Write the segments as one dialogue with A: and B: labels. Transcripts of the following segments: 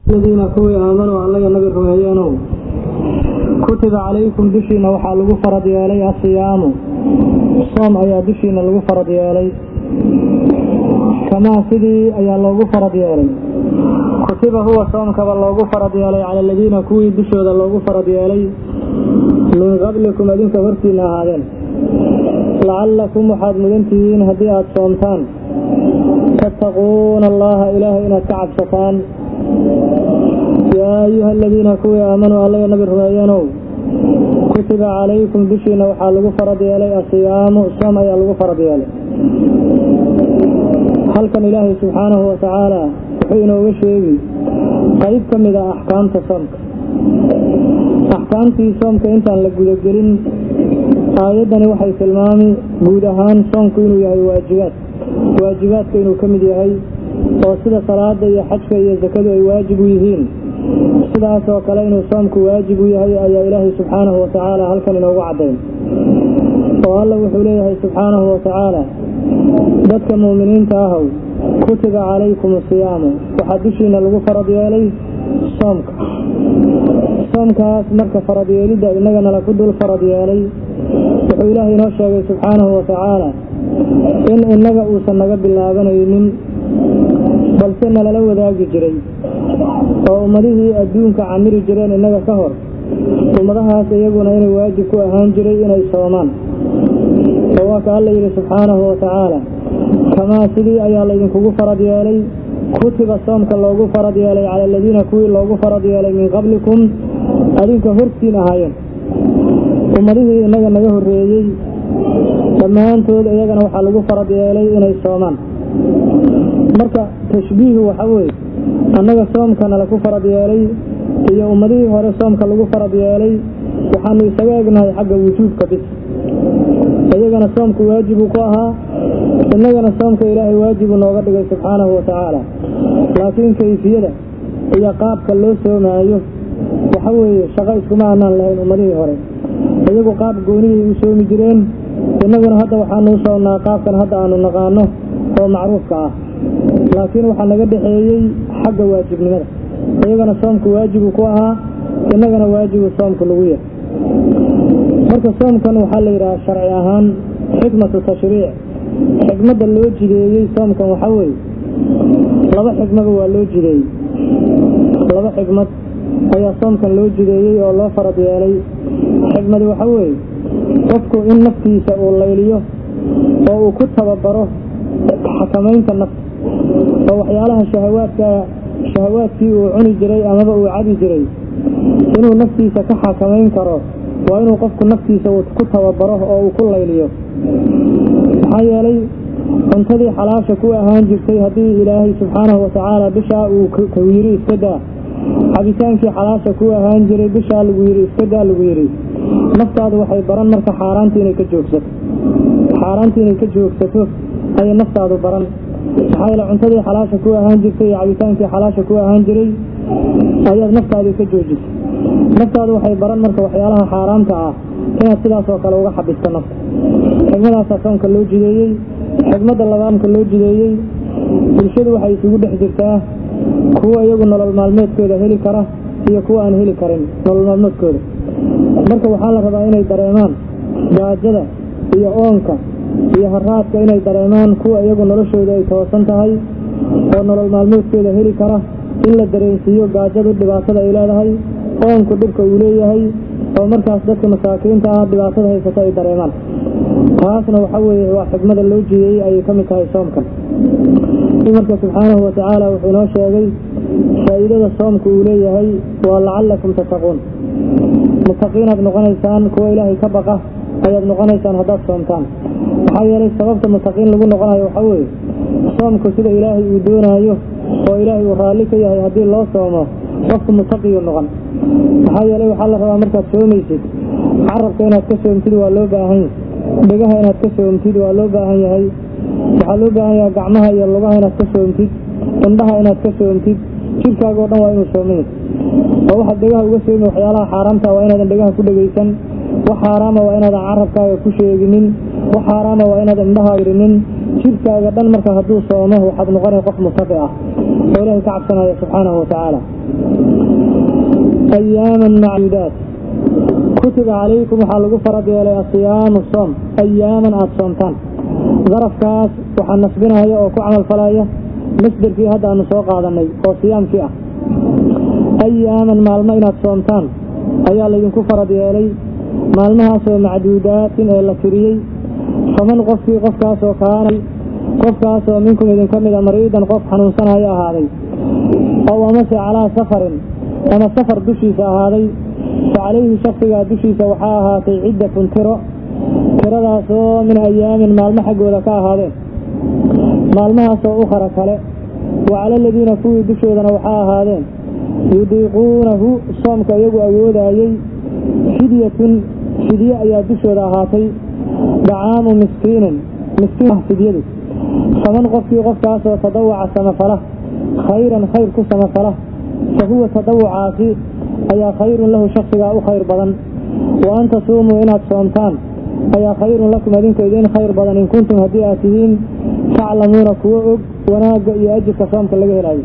A: aladiina kuwii aamanuu allaga nabi rumeeyeenow kutiba calaykum dushiina waxaa lagu farad yeelay asiyaamu soom ayaa dushiina lagu farad yeelay kamaa sidii ayaa loogu farad yeelay kutiba huwa soomkaba loogu farad yeelay cala aladiina kuwii dushooda loogu farad yeelay min qablikum adinka hortiina ahaadeen lacallakum waxaad mudan tihiin haddii aada soomtaan tattaquuna allaha ilaahay inaad ka cabsataan yaa ayuha aladiina kuwii aamanuu allaga nabi rumeeyeenow kutiba calaykum dushiina waxaa lagu farad yeelay asiyaamu soom ayaa lagu farad yeelay halkan ilaahay subxaanahu watacaala wuxuu inooga sheegi qayb ka mid a axkaamta soomka axkaamtii soomka intaan la gudagelin aayaddani waxay tilmaami guud ahaan soomku inuu yahay waajibaad waajibaadka inuu ka mid yahay oo sida salaada iyo xajka iyo sakadu ay waajib u yihiin sidaasoo kale inuu soomku waajib u yahay ayaa ilaahay subxaanahu watacaala halkan inoogu caddayn oo alla wuxuu leeyahay subxaanahu watacaala dadka muuminiinta ahow kutiba calaykum asiyaamu waxaa dushiina lagu farad yeelay soomka soomkaas marka farad yeelidda innagana laku dul farad yeelay wuxuu ilaahay inoo sheegay subxaanahu watacaala in innaga uusan naga bilaabanaynin balse nalala wadaagi jiray oo ummadihii adduunka camiri jireen innaga ka hor ummadahaas iyaguna inay waajib ku ahaan jiray inay soomaan oo waa ka alla yidhi subxaanahu watacaala kamaa sidii ayaa laydinkugu farad yeelay kutiba soomka loogu farad yeelay cala aladiina kuwii loogu farad yeelay min qablikum adinka hortiin ahaayeen ummadihii innaga naga horreeyey dhammaantood iyagana waxaa lagu farad yeelay inay soomaan marka tashbiihu waxa weeye annaga soomkana laku farad yeelay iyo ummadihii hore soomka lagu farad yeelay waxaanu isaga egnahay xagga wujuubka bis iyagana soomku waajibuu ku ahaa innagana soomka ilaahay waajibuu nooga dhigay subxaanahu watacaala laakiin kayfiyada iyo qaabka loo soomaayo waxa weeye shaqo iskuma aanaan lahayn ummadihii hore iyagu qaab goonihii u soomi jireen innaguna hadda waxaanu u soomnaa qaabkan hadda aanu naqaano oo macruufka ah laakiin waxaa naga dhexeeyey xagga waajibnimada iyagana soomku waajibuu ku ahaa innagana waajibuu soomku lagu yahay marka soomkan waxaa la yidhaha sharci ahaan xikmatu tashriic xikmadda loo jideeyey soomkan waxaa weeye laba xikmaba waa loo jideeyey laba xikmad ayaa soomkan loo jideeyey oo loo farad yeelay xikmadi waxaa weeye qofku in naftiisa uu layliyo oo uu ku tababaro xakamaynta nafta oo waxyaalaha shahawaadka shahawaadkii uu cuni jiray amaba uu cabi jiray inuu naftiisa ka xakamayn karo waa inuu qofku naftiisa uu ku tababaro oo uu ku layliyo maxaa yeelay cuntadii xalaasha ku ahaan jirtay haddii ilaahay subxaanahu watacaala bishaa uu ku yidhi iska daa cabitaankii xalaasha ku ahaan jiray bishaa lagu yidhi iska daa lagu yidhi naftaadu waxay baran marka xaaraantii inay ka joogsato xaaraantii inay ka joogsato ayay naftaadu baran maxaa yeele cuntadii xalaasha ku ahaan jirtay iyo cabitaankii xalaasha ku ahaan jiray ayaad naftaadii ka joojisay naftaadu waxay baran marka waxyaalaha xaaraamta ah inaad sidaas oo kale uga xabisto nafta xigmadaasaa soomka loo jideeyey xigmadda labaamka loo jideeyey bulshadu waxay isugu dhex jirtaa kuwa iyagu nolol maalmeedkooda heli kara iyo kuwa aan heli karin nolol maalmeedkooda marka waxaa la rabaa inay dareemaan gaajada iyo oonka iyo haraadka inay dareemaan kuwa iyagu noloshooda ay toosan tahay oo nolol maalmeedkooda heli kara in la dareensiiyo gaajadu dhibaatada ay leedahay oonku dhibka uu leeyahay oo markaas dadka masaakiinta ah dhibaatada haysata ay dareemaan taasna waxa weeye waa xikmada loo jideeyey ayay ka mid tahay soomkan marka subxaanahu watacaala wuxuu inoo sheegay faa'iidada soomku uu leeyahay waa lacallakum tattaquun mutaqiinaad noqonaysaan kuwa ilaahay ka baqa ayaad noqonaysaan haddaad soomtaan maxaa yeelay sababta mutaqiin lagu noqonayo waxaa weeye soomku sida ilaahay uu doonaayo oo ilaahay uu raalli ka yahay haddii loo soomo qofku mutaqiyu noqon maxaa yeelay waxaa la rabaa markaad soomaysid carabka inaad ka soomtid waa loo baahan yahay dhegaha inaad ka soomtid waa loo baahan yahay waxaa loo baahan yahay gacmaha iyo lugaha inaad ka soomtid indhaha inaad ka soomtid jirkaaga oo dhan waa inuu soomaya oo waxaad dhegaha uga soomi waxyaalaha xaaraamta waa inaadan dhegaha ku dhegaysan wax xaaraama waa inaadan carabkaaga ku sheeginin wax xaaraama waa inaadan indhaha irinin jirkaaga dhan marka hadduu soomo waxaad noqonay qof mutaqi ah oo ilaahay ka cabsanaya subxaanahu watacaala ayaaman macduudaat kutiba calaykum waxaa lagu farad yeelay asiyaamu soom ayaaman aada soomtaan darafkaas waxaa nasbinaya oo ku camal falaya masderkii hadda aanu soo qaadanay oo siyaamkii ah ayaaman maalmo inaad soomtaan ayaa laydinku farad yeelay maalmahaasoo macduudaatin ee la tiriyey faman qofkii qofkaasoo kaanay qofkaasoo minkum idinka mida mariidan qof xanuunsanaya ahaaday ow amase calaa safarin ama safar dushiisa ahaaday fa calayhi shaksigaa dushiisa waxaa ahaatay ciddatun tiro tiradaasoo min ayaamin maalmo xaggooda ka ahaadeen maalmahaasoo ukhara kale wa cala aladiina kuwii dushoodana waxaa ahaadeen yudiiquunahu soomka iyagu awoodaayey fidyatun fidye ayaa dushooda ahaatay dacaamu miskiinin miskiin fidyadu faman qofkii qofkaasoo tadawaca samafala khayran khayr ku samafala fa huwa tadawucaasi ayaa khayrun lahu shaksigaa u khayr badan wa an tasuumuu inaad soomtaan ayaa khayrun lakum adinka idiin khayr badan in kuntum haddii aad tihiin taclamuuna kuwo og wanaagga iyo ajirka soomka laga helaayo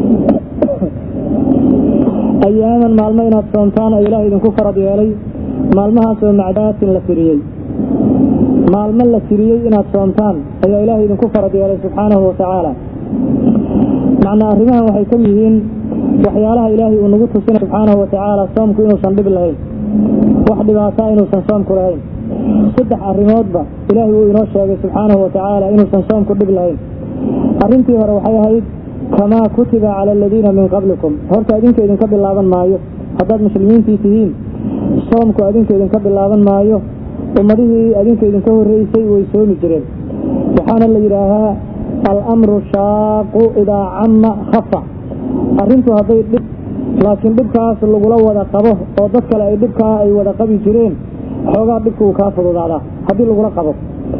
A: ayaaman maalmo inaad soomtaan oo ilaah idinku farad yeelay maalmahaasoo macdaatin la tiriyey maalmo la tiriyey inaad soomtaan ayaa ilaah idinku farad yeelay subxaanahu watacaala macnaa arrimahan waxay ka yihiin waxyaalaha ilaahay uu nagu tusinay subxaanahu watacaala soomku inuusan dhib lahayn wax dhibaataa inuusan soomku lahayn saddex arrimoodba ilaahay wuu inoo sheegay subxaanahu watacaala inuusan soomku dhib lahayn arrintii hore waxay ahayd kamaa kutiba cala aladiina min qablikum horta adinka idinka bilaaban maayo haddaad muslimiintii tihiin soomku adinka idinka bilaaban maayo ummadihii adinka idinka horreysay way soomi jireen waxaana la yidhaahaa alamru shaaqu idaa camma khafa arrintu hadday dhib laakiin dhibkaas lagula wada qabo oo dad kale ay dhibkaa ay wada qabi jireen xoogaa dhibka uu kaa fududaadaa haddii lagula qabo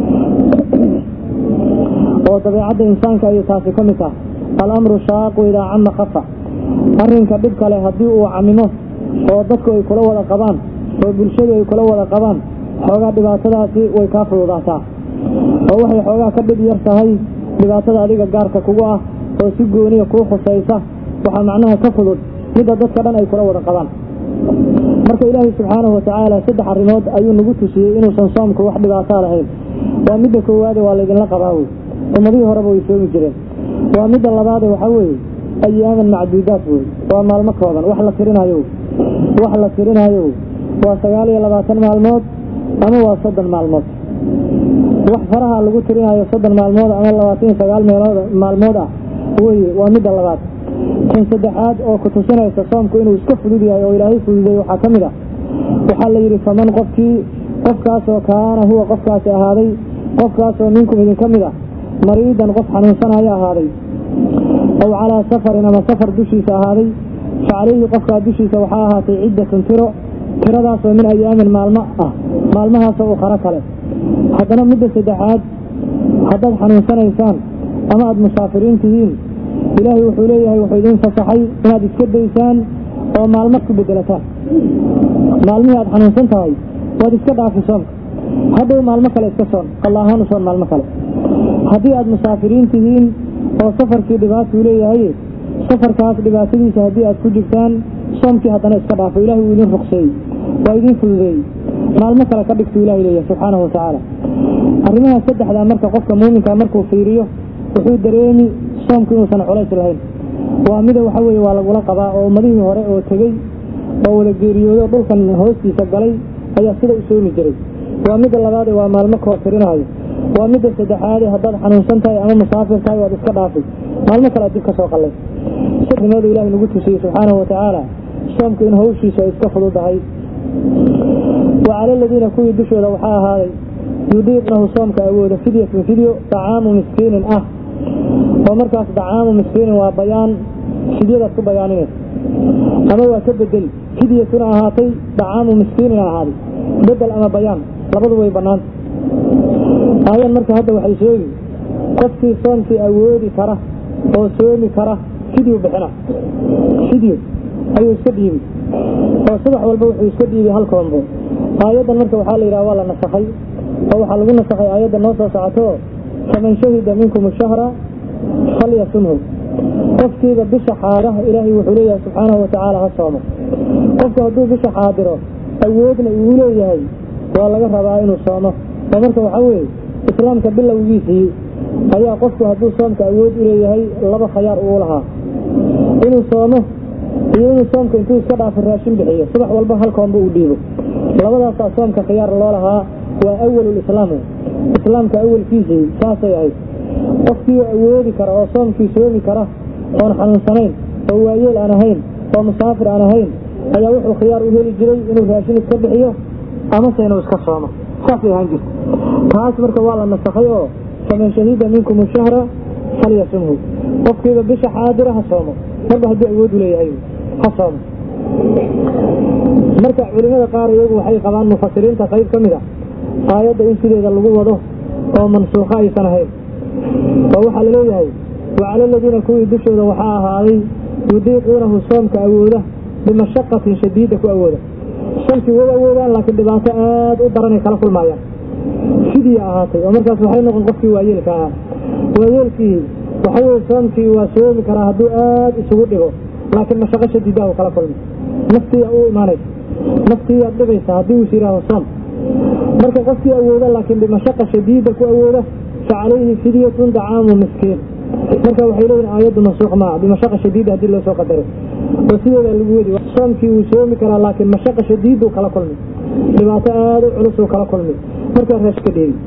A: oo dabeecadda insaanka ayay taasi ka mid taha alamru shaaqu idaa camma khafa arrinka dhib kale haddii uu camimo oo dadku ay kula wada qabaan oo bulshadu ay kula wada qabaan xoogaa dhibaatadaasi way kaa fududaataa oo waxay xoogaa ka dhib yar tahay dhibaatada adiga gaarka kugu ah oo si gooniya kuu khusaysa waxaa macnaha ka fudud midda dadka dhan ay kula wada qabaan marka ilaahay subxaanahu watacaala saddex arrimood ayuu nagu tusiyey inuusan soomku wax dhibaataa lahayn waa midda koowaade waa laydinla qabaa wey ummadihii horeba way soomi jireen waa midda labaade waxaa weeye ayaaman macduudaat wey waa maalmo kooban wax la tirinaayo wax la tirinaayo waa sagaal iyo labaatan maalmood ama waa soddon maalmood wax faraha lagu tirinaayo soddon maalmood ama labaatan iyo sagaal meelood maalmood ah weye waa midda labaad tan saddexaad oo ku tusinaysa soomku inuu iska fudud yahay oo ilaahay fududeey waxaa ka mid ah waxaa la yidhi faman qofkii qofkaasoo kaana huwa qofkaasi ahaaday qofkaasoo minkum idinka mid ah mariidan qof xanuunsanaya ahaaday ow calaa safarin ama safar dushiisa ahaaday fa calayhi qofkaa dushiisa waxaa ahaatay ciddatun tiro tiradaasoo min ayaamin maalmo ah maalmahaasoo u qaro kale haddana midda saddexaad haddaad xanuunsanaysaan ama aada musaafiriin tihiin ilaahay wuxuu leeyahay wuxuu idiin fasaxay inaad iska daysaan oo maalmo ku bedelataan maalmihii aad xanuunsan tahay waad iska dhaafi soomka hadhow maalmo kale iska soon alla ahaan u soon maalmo kale haddii aad musaafiriin tihiin oo safarkii dhibaatuu leeyahay safarkaas dhibaatadiisa haddii aad ku jirtaan soomkii haddana iska dhaafo ilahay wuu idin ruqseeyey waa idiin fududeeyey maalmo kale ka dhigtuu ilahay leeyahay subxaanahu watacaala arrimaha saddexdaa marka qofka muuminka markuu fiiriyo wuxuu dareemi soomku inuusan culays lahayn waa mida waxa weeye waa lagula qabaa oo ummadihii hore oo tegey oo wada geeriyooday oo dhulkan hoostiisa galay ayaa sida u soomi jiray waa midda labaade waa maalmo koo tirinaayo waa midda saddexaade haddaad xanuunsan tahay ama musaafir tahay waad iska dhaafay maalmo kale dib ka soo qallay sirrimadu ilahay nagu tusiyey subxaanahu watacaala soomku in hawshiisu ay iska fududahay wa cala aladiina kuwii dushooda waxaa ahaaday yudiiqnahu soomka awooda fidyatun fidyo dacaamu miskiinin ah oo markaas dacaamu miskiinin waa bayaan fidyadaad ku bayaaninaysa ama waa ka bedeli fidyatuna ahaatay dacaamu miskiinin ahaaday bedel ama bayaan labadu way bannaanta aayan marka hadda waxay sheegi qofkii soomkii awoodi kara oo soomi kara fidyu bixina fidyo ayuu iska dhiibi oo subax walba wuxuu iska dhiibi hal koombo aayaddan marka waxaa la yidhaha waa la nasakhay oo waxaa lagu nasakhay aayadda noo soo socoto faman shahida minkum shahra falyasumhu qofkiiba bisha xaadaha ilaahay wuxuu leeyahay subxaanahu watacaala ha soomo qofku hadduu bisha xaadiro awoodna uu leeyahay waa laga rabaa inuu soomo oo marka waxaa weeye islaamka bilowgiisii ayaa qofku hadduu soomka awood u leeyahay laba khayaar uu lahaa inuu soomo iyo inuu soomka intuu iska dhaafo raashin bixiyo subax walba halkoonba uu dhiibo labadaasaa soomka khiyaar loo lahaa waa awalulislaam islaamka awalkiisii saasay ahayd qofkii awoodi kara oo soomkii soomi kara oon xanuunsanayn oo waayeel aan ahayn oo musaafir aan ahayn ayaa wuxuu khiyaar u heli jiray inuu raashin iska bixiyo amase inuu iska soomo saasay ahaan jirta taas marka waa la nasakhay oo faman shahida minkum shahra falyasumhu qofkiiba bisha xaadira ha soomo marba hadduu awood u leeyahay ha soomo marka culimada qaar iyagu waxay qabaan mufasiriinta qayb ka mid a aayadda in sideeda lagu wado oo mansuukho aysan ahayn oo waxaa la leeyahay wacala aladiina kuwii dushooda waxaa ahaaday yudiiquunahu soomka awooda bimashaqatin shadiida ku awooda soomkii way awoodaan laakiin dhibaato aada u daranay kala kulmaayaan sidii ahaatay oo markaas waxay noqon qofkii waayeelka ahaa waayeelkii waxa weye soomkii waa soomi karaa hadduu aada isugu dhigo laakiin mashaqo shadiidaha u kala kulma naftiia u imaanaysa naftiiyaad dhibaysa haddii uus yidhaaho soom marka qofkii awooda laakiin bimashaqa shadiida ku awooda fa calayhi fidyatun dacaamu miskiin marka waxay leeyihin aayaddu mansuuq maa bimashaqa shadiida haddii loo soo qadaray oo sideeda lagu wadi soomkii wuu soomi karaa laakiin mashaqa shadiiduu kala kulmi dhibaato aada u culusuu kala kulmi markaa raash ka dheegi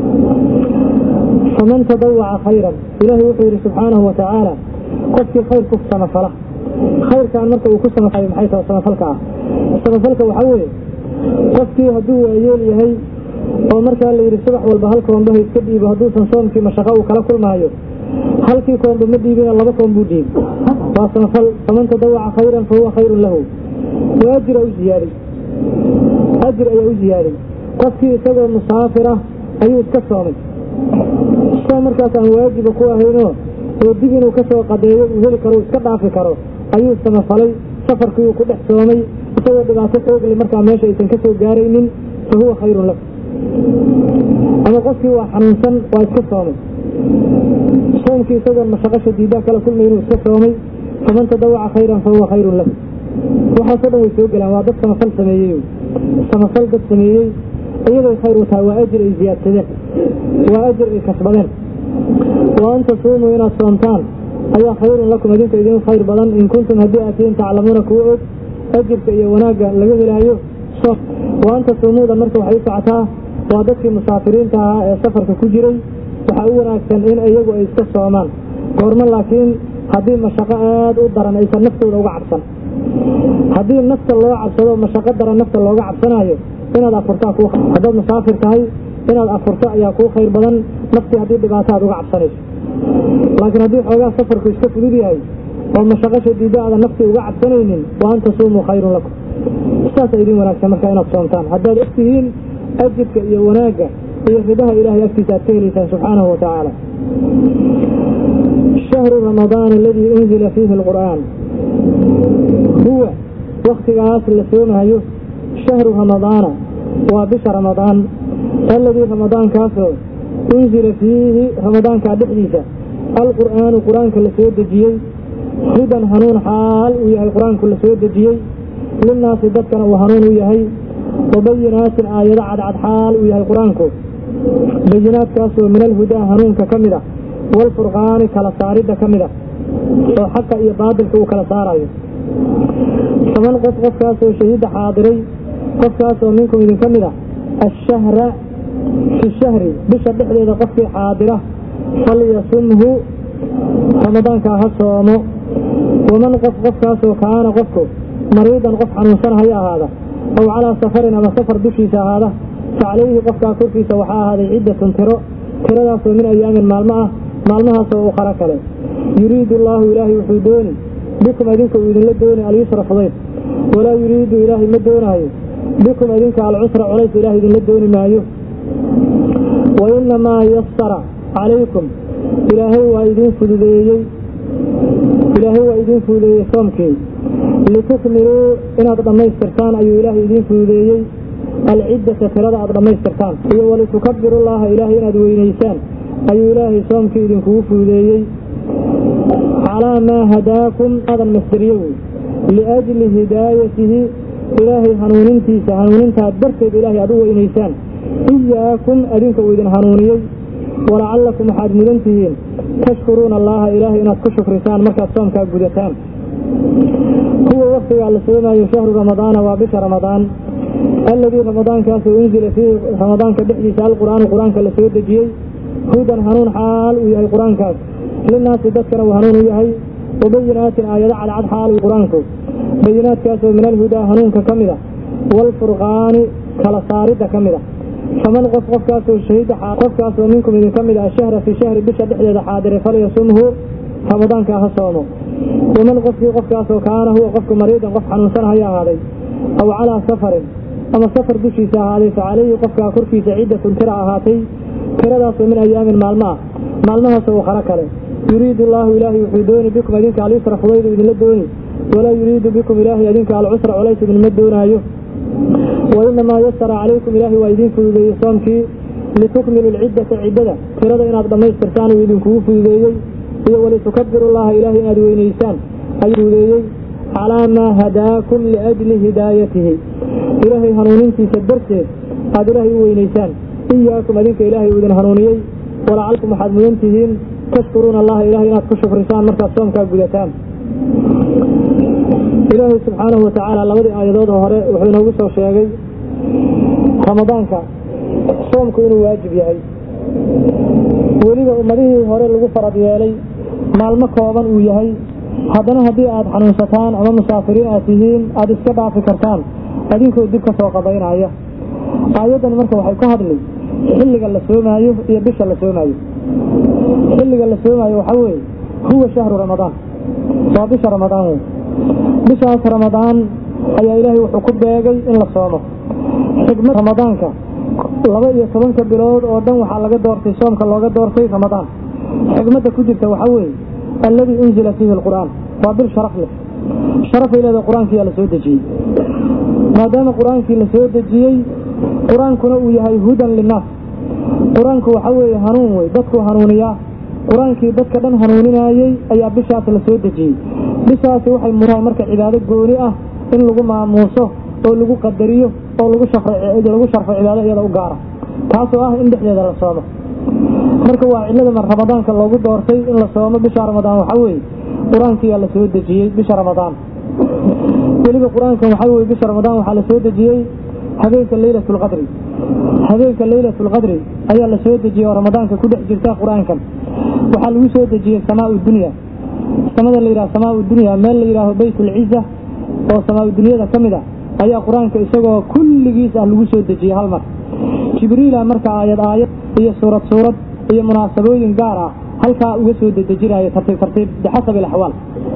A: faman tadawaca khayran ilaahay wuxuu yidhi subxaanahu watacaala qofkii khayr ku samafala khayrkan marka uu ku samafalay maxay tahay samafalka ah samafalka waxaa weeye qofkii hadduu waayeel yahay oo markaa la yidhi subax walba hal koombaha iska dhiibo hadduusan soomkii mashaqo uu kala kulmaayo halkii koomba ma dhiibina laba koom buu dhiibi waa samafal faman tadawaca khayran fa huwa khayrun lahu waa ajira u ziyaaday ajir ayaa u ziyaaday qofkii isagoo musaafir ah ayuu iska soomay soom markaas aan waajiba ku ahaynoo oo dib inuu ka soo qadeeyo uu heli karo iska dhaafi karo ayuu samafalay safarkii uu ku dhex soomay isagoo dhibaato xoogli markaa meesha aysan ka soo gaaraynin fa huwa khayrun lahu ama qofkii waa xanuunsan waa iska soomay soomkii isagoon mashaqo shadiidaa kala kulmay inuu iska soomay faman tadawaca khayran fa huwa khayrun lahu waxaasoo dhan way soo gelaan waa dad samafal sameeyey samafal dad sameeyey iyaday khayr u tahay waa ajir ay ziyaadsadeen waa ajir ay kasbadeen wa an tasuumuu inaad soomtaan ayaa khayrun lakum idinka idin khayr badan in kuntum haddii aad tihiin taclamuuna kuwa og ajirka iyo wanaagga laga helaayo soom wa an tasuumuuda marka waxay u socotaa waa dadkii musaafiriinta ahaa ee safarka ku jiray waxaa u wanaagsan in iyagu ay iska soomaan goormo laakiin haddii mashaqo aada u daran aysan naftooda uga cabsan haddii nafta loo cabsado mashaqo daran nafta looga cabsanaayo inaad afurtaa ku haddaad musaafir tahay inaad afurto ayaa kuu khayr badan naftii haddii dhibaato aad uga cabsanayso laakiin haddii xoogaa safarku iska fudud yahay oo mashaqo shadiida aadan naftii uga cabsanaynin wa an tasuumuu khayrun lakum saasa idin wanaagsan markaa inaad soomtaan haddaad og tihiin ajirka iyo wanaagga iyo ridaha ilaahay agtiisa aad ka helaysaan subxaanahu wa tacaala shahru ramadaan aladii unzila fiihi alqur'aan huwa waktigaas la soomahayo shahru ramadaana waa bisha ramadaan alladii ramadaankaasoo unzila fiihi ramadaankaa dhexdiisa alqur'aanu qur-aanka la soo dejiyey hudan hanuun xaal uu yahay qur-aanku la soo dejiyey linnaasi dadkana uu hanuun u yahay wabayinaatin aayado cadcad xaal uu yahay qur-aanku bayinaadkaasoo min alhudaa hanuunka ka mid ah waalfurqaani kala saaridda ka mid ah oo xaqa iyo baadilka uu kala saarayo faman qof qofkaasoo shahiida xaadiray qofkaasoo minkum idinka mid ah ashahra fi shahri bisha dhexdeeda qofkii xaadira falyasumhu ramadaankaa ha soomo waman qof qofkaasoo kaana qofku mariidan qof xanuunsan haya ahaada ow calaa safarin ama safar dushiisa ahaada fa calayhi qofkaa korkiisa waxaa ahaaday ciddatun tiro tiradaasoo min ayaamin maalmo ah maalmahaasoo uu qaro kale yuriidu allaahu ilaahay wuxuu dooni bikum idinka uu idinla dooni alyusra fudayd walaa yuriidu ilaahay ma doonaayo bikum idinka alcusra culays ilahay idinla dooni maayo wa inamaa yasara calaykum ilaahay waa idiin fududeeyey ilaahay waa idiin fududeeyey soomkii litukmiluu inaad dhammaystirtaan ayuu ilaahay idiin fududeeyey alciddata tirada aad dhammaystirtaan iyo walitukabiru llaha ilaahay inaad weynaysaan ayuu ilaahay soomkii idinkugu fuudeeyey calaa maa hadaakum adan masderiyo wey liajli hidaayatihi ilaahay hanuunintiisa hanuunintaa darteed ilaahay aad u weynaysaan iyaakum adinka uu idin hanuuniyey walacallakum waxaad mudan tihiin tashkuruuna allaha ilaahay inaad ku shukrisaan markaad soomkaa gudataan kuwa waktigaa la soomaayo shahru ramadaana waa bisha ramadaan alladii ramadaankaasoo unzila fiihi ramadaanka dhexdiisa alqur'aanu qur-aanka la soo dejiyey hudan hanuun xaal uu yahay qur-aankaas linaasi dadkana uu hanuun u yahay wabayinaatin aayado cadcad xaal uu qur-aanku bayinaadkaasoo min alhudaa hanuunka ka mid a waalfurqaani kala saaridda ka mid a faman qof qofkaasoo shahida qofkaasoo minkum idinka mid ah shahra fii shahri bisha dhexdeeda xaadire falyasumhu ramadaanka ha soomo waman qofkii qofkaasoo kaana huwa qofka mariidan qof xanuunsan haya ahaaday aw calaa safarin ama safar dushiisa ahaaday fa calayhi qofkaa korkiisa ciddatun tira ahaatay tiradaasoo min ayaamin maalmo ah maalmahaasoo ukharo kale yuriidu allaahu ilaahay wuxuu dooni bikum idinka alyusra fudaydu idinla dooni walaa yuriidu bikum ilaahay idinka alcusra colays idinma doonaayo wainamaa yasara calaykum ilaahay waa idiin fududeeyey soomkii litukmilu lciddata ciddada tirada inaad dhammaystirtaan uu idinkugu fududeeyey iyo walitukabiru llaha ilaahay inaad weynaysaan ayuu fududeeyey calaa maa hadaakum liajli hidaayatihi ilaahay hanuunintiisa darteed aad ilaahay u weynaysaan iyaakum adinka ilaahay uu idin hanuuniyey walacalkum waxaad mudan tihiin tashkuruuna allaha ilahay inaad ku shukrisaan markaad soomkaa gudataan ilaahay subxaanahu watacaala labadii aayadood hore wuxuu inoogu soo sheegay ramadaanka soomku inuu waajib yahay weliba ummadihii hore lagu farad yeelay maalmo kooban uu yahay haddana haddii aad xanuunsataan ama musaafiriin aad tihiin aada iska dhaafi kartaan adinkoo dib ka soo qabaynaya aayaddani marka waxay ka hadli xilliga la soomaayo iyo bisha la soomaayo xilliga la soomaayo waxaa weeye huwa shahru ramadaan waa bisha ramadaan wey bishaas ramadaan ayaa ilaahay wuxuu ku beegay in la soomo xikmad ramadaanka laba iyo tobanka bilood oo dhan waxaa laga doortay soomka looga doortay ramadaan xikmadda ku jirta waxaa weeye alladii unzila fiihi alqur'aan waa bil sharaf leh sharafay leedahay qur-aankiyaa la soo dejiyey maadaama qur-aankii la soo dejiyey qur-aankuna uu yahay hudan linnaas qur-aanku waxaa weeye hanuun wey dadkuu hanuuniyaa qur-aankii dadka dhan hanuuninaayey ayaa bishaas la soo dejiyey bishaasi waxay mutahay marka cibaado gooni ah in lagu maamuuso oo lagu qadariyo oo lagu lagu sharfo cibaado iyada u gaara taasoo ah in dhexdeeda la soomo marka waa cilada ramadaanka loogu doortay in la soomo bisha ramadaan waxaa weeye qur-aankiyaa la soo dejiyey bisha ramadaan weliba qur-aankan waxaa weye bisha ramadaan waxaa la soo dejiyey habeenka leylat lqadri habeenka leylat lqadri ayaa la soo dejiyey oo ramadaanka ku dhex jirta qur-aankan waxaa lagu soo dejiyey samaa dunya samada la yidhaha samaa dunya meel la yidhaaho bayt ulciza oo samaa dunyada ka mid a ayaa qur-aanka isagoo kulligiis ah lagu soo dejiyey hal mar jibriila marka aayad aayad iyo suurad suurad iyo munaasabooyin gaar ah halkaa uga soo dedejinayo tartiib tartiib bixasabi alaxwaal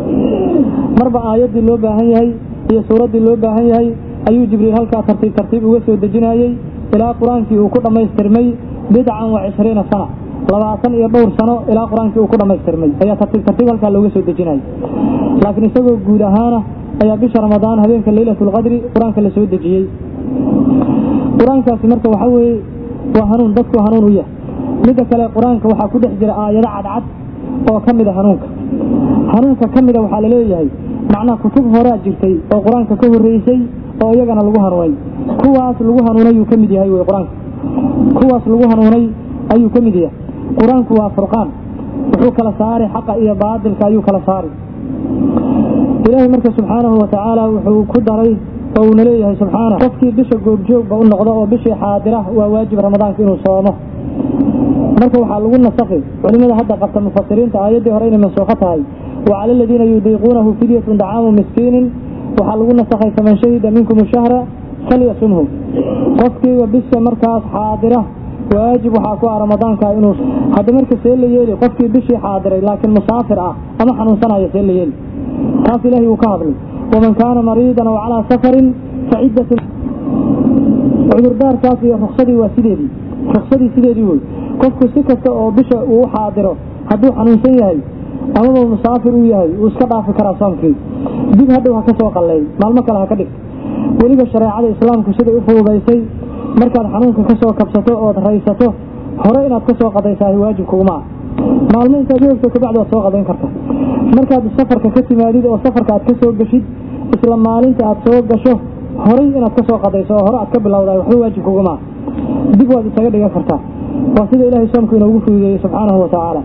A: marba aayaddii loo baahan yahay iyo suuraddii loo baahan yahay ayuu jibriil halkaa tartiib tartiib uga soo dejinayey ilaa qur-aankii uu ku dhammaystirmay bidcan wa cishriina sana labaatan iyo dhowr sano ilaa qur-aankii uu ku dhammaystirmay ayaa tartiib tartiib halkaa looga soo dejinayay laakiin isagoo guud ahaana ayaa bisha ramadaan habeenka leylat lqadri qur-aanka la soo dejiyey qur-aankaasi marka waxaa weeye waa hanuun dadku hanuun u yahay midda kale qur-aanka waxaa ku dhex jira aayado cadcad oo ka mid a hanuunka hanuunka ka mida waxaa laleeyahay macnaha kutub horaa jirtay oo qur-aanka ka horreysay oo iyagana lagu hanuunay kuwaas lagu hanuunay yuu ka mid yahay wey qur-aanka kuwaas lagu hanuunay ayuu ka mid yahay qur-aanku waa furqaan wuxuu kala saari xaqa iyo baadilka ayuu kala saari ilaahay marka subxaanahu watacaala wuxuu ku daray oo uuna leeyahay subxaana qofkii bisha goobjoogba u noqdo oo bishii xaadira waa waajib ramadaanka inuu soomo marka waxaa lagu nasakhi culimada hadda qabta mufasiriinta aayaddii hore inay mansuukho tahay wa cala aladiina yudiiquunahu fidyatun dacaamu miskiinin waxaa lagu nasakhay faman shahida minkum shahra falyasumhu qofkiiba bisha markaas xaadira waajib waxaa ku ah ramadaanka inuu hadda marka see la yeeli qofkii bishii xaadiray laakiin musaafir ah ama xanuunsanaya see la yeeli taas ilaahay wuu ka hadlay waman kaana mariidan aw calaa safarin fa ciddatun cudurdaarkaas iyo ruksadii waa sideedii ruksadii sideedii wey qofku si kasta oo bisha uu xaadiro hadduu xanuunsan yahay amaba musaafir uu yahay wuu iska dhaafi karaa soomkii dib hadhow ha ka soo qalleey maalmo kale ha ka dhig weliba shareecada islaamku siday u fududaysay markaad xanuunka ka soo kabsato ood raysato hore inaad ka soo qadaysaa waajib kuguma ah maalmo intaad u ogto kabacdi waad soo qadayn karta markaad safarka ka timaadid oo safarka aad ka soo geshid isla maalinta aad soo gasho horay inaad ka soo qadayso oo hore aad ka bilowdahay waxba waajib kuguma ah dib waad isaga dhigan kartaa waa sida ilaahay soomku inoogu fududeeyey subxaanahu wa tacaala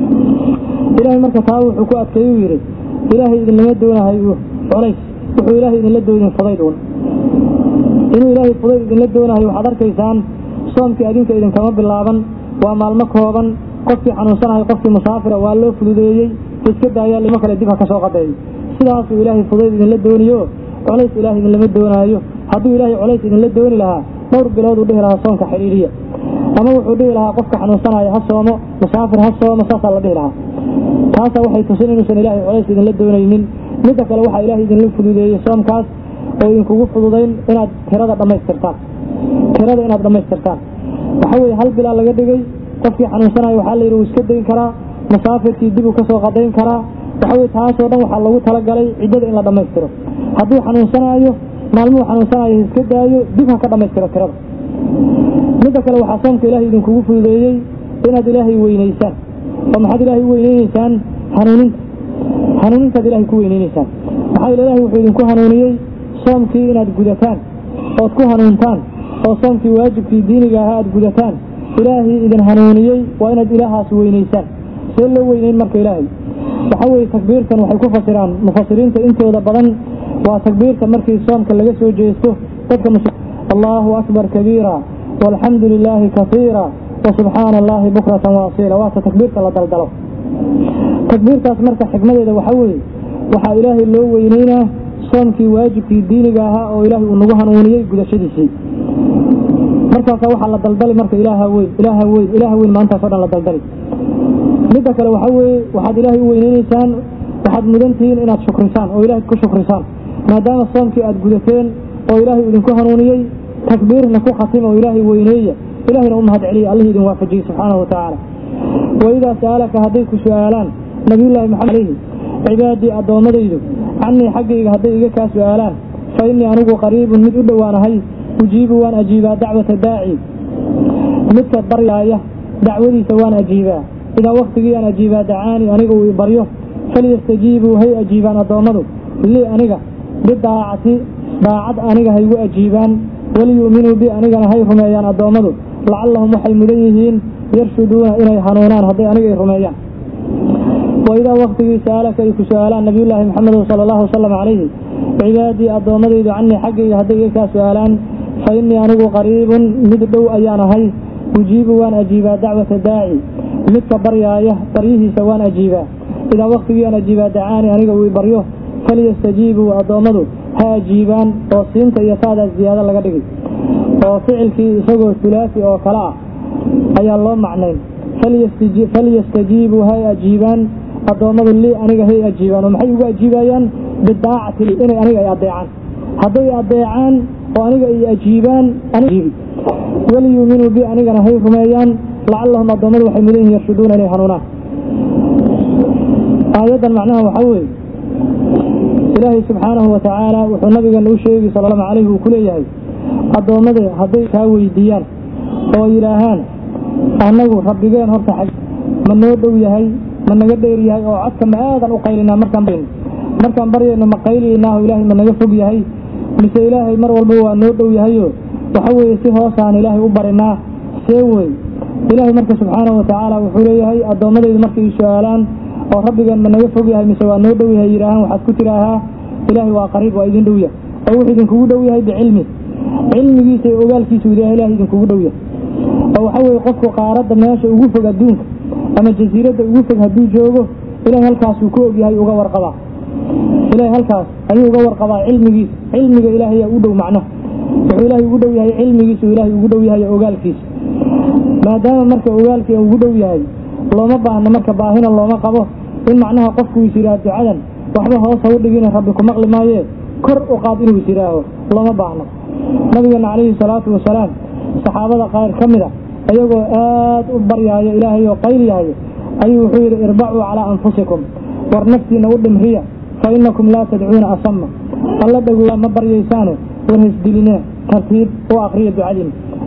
A: ilaahay marka taa wuxuu ku adkeeyu yidhi ilaahay idinlama doonahay culays wuxuu ilaahay idinla doodin fudayd uun inuu ilaahay fudayd idinla doonahay waxaad arkaysaan soomkii adinka idinkama bilaaban waa maalmo kooban qofkii xanuunsanahay qofkii musaafira waa loo fududeeyey iska daayaa limo kale dib ha ka soo qadeeyo sidaasuu ilaahay fudayd idinla dooniyo culays ilaahay idinlama doonaayo hadduu ilaahay culays idinla dooni lahaa dhowr bilood uu dhihi lahaa soonka xidhiiriya ama wuxuu dhihi lahaa qofka xanuunsanaya ha soomo musaafir ha soomo saasaa la dhihi lahaa taasaa waxay tusin inuusan ilaahay culays idinla doonaynin midda kale waxaa ilaahay idinla fududeeyey soomkaas oo idinkugu fududayn inaad tirada dhammaystirtaan tirada inaad dhammaystirtaan waxaa weeye hal bilaa laga dhigay qofkii xanuunsanayo waxaa la yidhi wuu iska dayn karaa musaafirkii dib uu ka soo qadayn karaa waxa weye taasoo dhan waxaa lagu talagalay ciddada in la dhammaystiro hadduu xanuunsanaayo maalmuhu xanuunsanayo iska daayo dib ha ka dhammaystiro tirada midda kale waxaa soomka ilaahay idinkugu fududeeyey inaad ilaahay weynaysaan oo maxaad ilaahay u weyneyneysaan hanuuninta hanuunintaad ilaahay ku weyneyneysaan maxaa yeele ilahay wuxuu idinku hanuuniyey soomkii inaad gudataan ood ku hanuuntaan oo soomkii waajibkii diiniga ahaa aad gudataan ilaahay idin hanuuniyey waa inaad ilaahaas weynaysaan see loo weyneyn marka ilaahay waxaa weeye takbiirtan waxay ku fasiraan mufasiriinta intooda badan waa takbiirta markii soomka laga soo jeesto dadka allahu akbar kabiira walxamdu lilaahi kaiira wasubxaana allahi bukratan waasiila waata takbiirta la daldalo takbiirtaas marka xikmadeeda waxaa weeye waxaa ilaahay loo weyneynaa soomkii waajibkii diiniga ahaa oo ilaahay uu nagu hanuuniyey gudashadiisii markaasaa waxaa la daldali marka ilaaha weyn ilaaha weyn ilaaha weyn maantaasoo dhan la daldali midda kale waxaa weeye waxaad ilaahay u weyneyneysaan waxaad mudantihiin inaad shukrisaan oo ilaahay ku shukrisaan maadaama soomkii aad gudateen oo ilaahay idinku hanuuniyey takbiirna ku khatim oo ilaahay weyneeya ilahayna u mahad celiya allihii idin waafajiyey subxaanahu watacaala waidaa sa'alaka hadday ku su'aalaan nabiyullaahi maxamed alayhi cibaadii addoommadaydu cannii xaggayga hadday iga kaa su'aalaan fa innii anigu qariibun mid u dhowaanahay ujiibu waan ajiibaa dacwata daaci midka baryaaya dacwadiisa waan ajiibaa idaa waktigii aan ajiibaa dacaani aniga uu i baryo falyastajiibuu hay ajiibaan addoommadu lii aniga bidaacati daacad aniga haygu ajiibaan waliyu'minuu bi anigana hay rumeeyaan addoommadu lacallahum waxay mudan yihiin yarshuduuna inay hanuunaan hadday aniga ay rumeeyaan waidaa waktigii sa'alaka ay ku su'aalaan nabiyullaahi maxamedu sala allahu wasalam calayhi cibaadii addoommadaydu cannii xaggayga hadday iga kaa su'aalaan fa innii anigu qariibun mid dhow ayaan ahay ujiibu waan ajiibaa dacwata daaci midka baryaaya baryihiisa waan ajiibaa idaa waktigii aan ajiibaa dacaani aniga uu i baryo falyastajiibuu addoommadu ha ajiibaan oo siinta iyo taadaas ziyaado laga dhigay oo ficilkii isagoo hulaasi oo kale ah ayaa loo macnayn falyastajiibuu hay ajiibaan addoommadu lii aniga hay ajiibaan oo maxay ugu ajiibayaan bidaacati inay aniga ay adeecaan hadday adeecaan oo aniga ay ajiibaan aniibi waliyuuminuu bi anigana hay rumeeyaan lacallahum addoommadu waxay mudan yihin yarshuduuna inay hanuunaan aayaddan macnaha waxaa weeye ilaahay subxaanahu wa tacaala wuxuu nabigeena u sheegi sal allahu calayhi uu ku leeyahay addoommada hadday kaa weydiiyaan oo yidhaahaan annagu rabbigeen horta xag ma noo dhow yahay ma naga dheer yahay oo codka ma aadan u qaylinaa markaan baryayno markaan baryayno ma qayliynaaho ilaahay ma naga fog yahay mise ilaahay mar walba waa noo dhow yahayo waxa weeye si hoosaan ilaahay u barinaa see wey ilaahay marka subxaanahu wa tacaala wuxuu leeyahay addoommadaydu markay i su-aalaan oo rabbigeen ma naga fog yahay mise waa noo dhow yahay yidhaahaan waxaad ku tidhaahaa ilaahay waa qariib waa idin dhow yahay oo wuxuu idinkugu dhow yahay bicilmi cilmigiisa iyo ogaalkiisu ilahay ilahay idinkugu dhow yahay oo waxa weeye qofku qaaradda meesha ugu fog adduunka ama jasiiradda ugu fog hadduu joogo ilahay halkaasuu ku ogyahay uga warqabaa ilahay halkaas ayuu uga warqabaa cilmigiisa cilmiga ilaahayaa u dhow macno wuxuu ilaahay ugu dhow yahay cilmigiisu ilaahay ugu dhow yahay ogaalkiisa maadaama marka ogaalkii ugu dhow yahay looma baahno marka baahina looma qabo in macnaha qofku is yidhaah ducadan waxba hoos ha u dhigina rabbi ku maqli maayee kor u qaad inuu is yidhaaho looma baahno nabigeena calayhi salaatu wasalaam saxaabada qaar ka mid a iyagoo aad u baryaayo ilaahay oo qayliyahayo ayuu wuxuu yidhi irbacuu calaa anfusikum war naftiina u dhimriya fa innakum laa tadcuuna asama alla dhagooa ma baryaysaane war hasdilinee tartiib u akriya ducadiina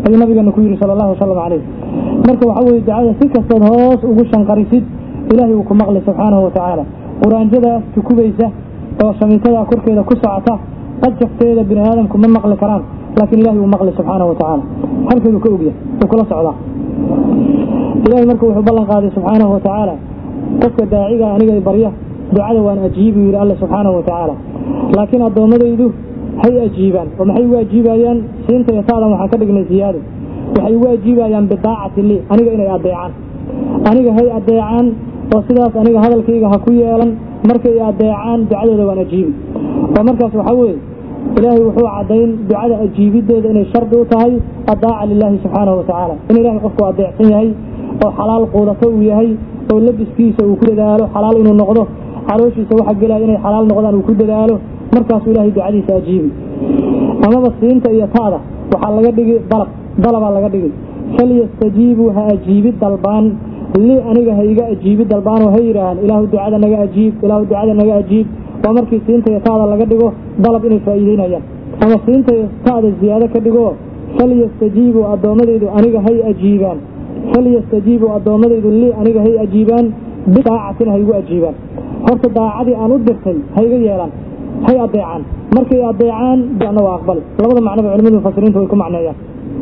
A: ayuu nabigeena ku yidhi sala allahu wasalam calayh marka waxa weye ducada si kastood hoos ugu shanqarisid ilaahay uu ku maqli subxaanahu watacaala quraanjadaas tukubaysa oo shamiitada korkeeda ku socota qajafteeda bini aadamku ma maqli karaan laakiin ilahay uu maqli subxaanahu watacaala halkeedu ka ogya uu kula socdaa ilahay marka wuxuu ballan qaaday subxaanahu watacaala qofka daaciga aniga barya ducada waan ajiibu yidhi alle subxaanahu watacaala laakiin addoommadaydu hay ajiibaan oo maxay ugu ajiibayaan siinta iyo taadan waxaan ka dhignay siyaado waxay ugu ajiibayaan bidaacati lii aniga inay adeecaan aniga hay adeecaan oo sidaas aniga hadalkayga ha ku yeelan markay adeecaan ducadooda waan ajiibi oo markaas waxaa weeye ilaahay wuxuu caddayn ducada ajiibidooda inay shardi u tahay adaaca lilaahi subxaanahu watacaala in ilahay qofku adeecsan yahay oo xalaal quudato uu yahay oo labiskiisa uu ku dadaalo xalaal inuu noqdo calooshiisa waxa gelaya inay xalaal noqdaan uu ku dadaalo markaasuu ilaahay ducadiisa ajiibi amaba siinta iyo taada waxaa laga dhigi dalab dalabaa laga dhigi falyastajiibuu ha ajiibi dalbaan li aniga ha iga ajiibi dalbaan oo ha yidhaahaan ilaahu ducada naga ajiib ilaahu ducada naga ajiib waa markii siinta iyo taada laga dhigo dalab inay faa'iideynayaan ama siinta iyo taada ziyaado ka dhigo falyastajiibuu addoommadaydu aniga hay ajiibaan falyastajiibuu addoommadaydu li aniga hay ajiibaan bidaacatina ha igu ajiibaan horta daacadii aan u dirtay ha iga yeelaan hay adeecaan markay adeecaan na waa aqbali labada macnoba culimadu mufasiriinta way ku macneeyaan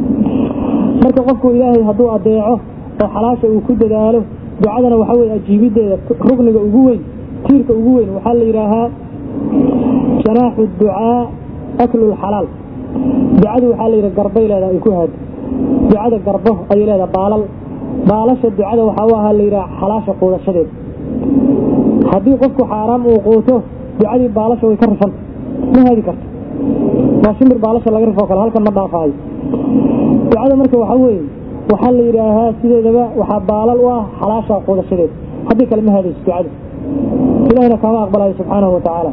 A: marka qofku ilaahay hadduu adeeco oo xalaasha uu ku dadaalo ducadana waxaa weye ajiibideeda rugniga ugu weyn tiirka ugu weyn waxaa la yidhaahaa janaaxu ducaa aklu lxalaal ducadu waxaa la yidhaha garbay leedaha ay ku haado ducada garbo ayay leedaha baalal baalasha ducada waxaa u ahaa la yidhaha xalaasha quudashadeeda haddii qofku xaaraam uu quuto ducadii baalasha way ka rifan ma haadi karto waa shimbir baalasha laga rifoo kale halkan ma dhaafaayo ducada marka waxaa weeye waxaa la yidhaahaa sideedaba waxaa baalal u ah xalaasha quudashadeeda haddii kale ma haadayso ducada ilahina kaama aqbalayo subxaanahu watacaala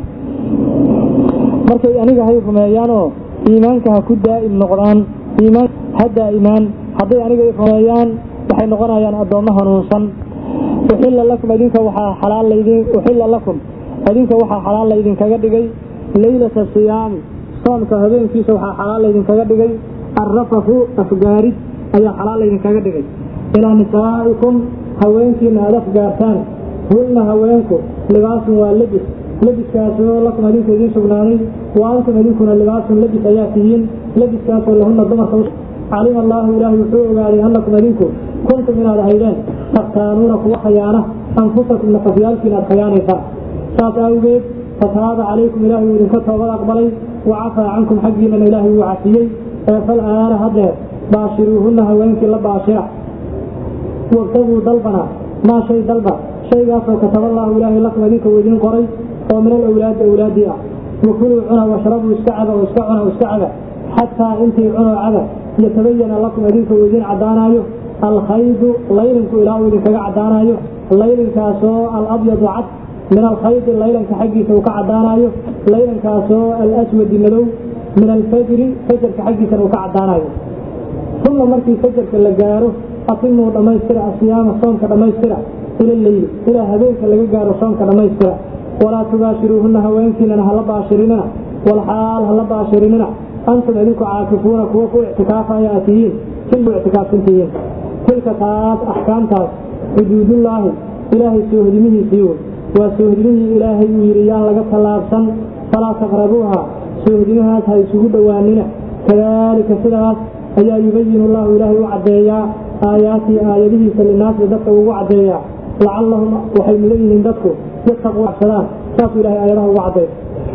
A: markay aniga hay rumeeyaan oo iimaanka ha ku daa'im noqdaan iimaan ha daa'imaan hadday aniga i rumeeyaan waxay noqonayaan addoommo hanuunsan uxilla lakum idinka waxaa xalaal laydin uxilla lakum idinka waxaa xalaal laydinkaga dhigay leylata siyaami soomka habeenkiisa waxaa xalaal laydinkaga dhigay arrafafu afgaarid ayaa xalaal laydinkaga dhigay ilaa nisaa'ikum haweenkiina aad afgaartaan hunna haweenku libaasun waa lebis lebiskaasoo lakum idinka idiin sugnaaday wa antum idinkuna libaasun lebis ayaa tihiin lebiskaasoo lahunna dumarka calima allaahu ilaahay wuxuu ogaaday annakum idinku kuntum inaad ahaydeen taktaanuuna kuwa khayaana anfusakum nafafyaalkiin aad khayaanaysaan saas awgeed fataaba calaykum ilaahay uu idinka toobad aqbalay wa cafaa cankum xaggiinana ilaahay wuu cafiyey ee fal aana haddeer baashiruuhunna haweenkii la baashira wabtaguu dalbana maa shay dalba shaygaasoo kataballaahu ilaahay lakum idinka uu idiin qoray oo min alawlaadi awlaadii ah wakuluu cuna washrabuu iska caba oo iska cuna oo iska caba xataa intii cunoo caba yatabayana lakum idinka uu idiin caddaanaayo alkhaydu laylinku ilaa uu idinkaga caddaanaayo laylinkaasoo alabyadu cad min alkhaydi laylanka xaggiisa uu ka caddaanaayo laylankaasoo alaswadi madow min alfajri fajarka xaggiisana uu ka caddaanayo uma markii fajarka la gaaro atimuu dhammaystira asiyaama soomka dhammaystira ila leyli ilaa habeenka laga gaaro soomka dhammaystira walaa tubaashiruuhunna haweenkiinana hala baashirinina walxaal hala baashirinina antum idinku caakifuuna kuwa ku ictikaafaya aad tihiin silbu ictikaafsantihiin tilka taas axkaamtaas xuduudullaahi ilaahay soohdimihiisii wey waa soohdimihii ilaahay uu yidhi yaan laga tallaabsan falaa taqrabuuha soohdimahaas ha isugu dhowaanina kadaalika sidaas ayaa yubayinu llahu ilaahay u caddeeyaa aayaatii aayadihiisa linaasi dadka ugu caddeeyaa lacallahum waxay mudan yihiin dadku yattaquu cabsadaan saasuu ilahay aayadaha ugu caddeey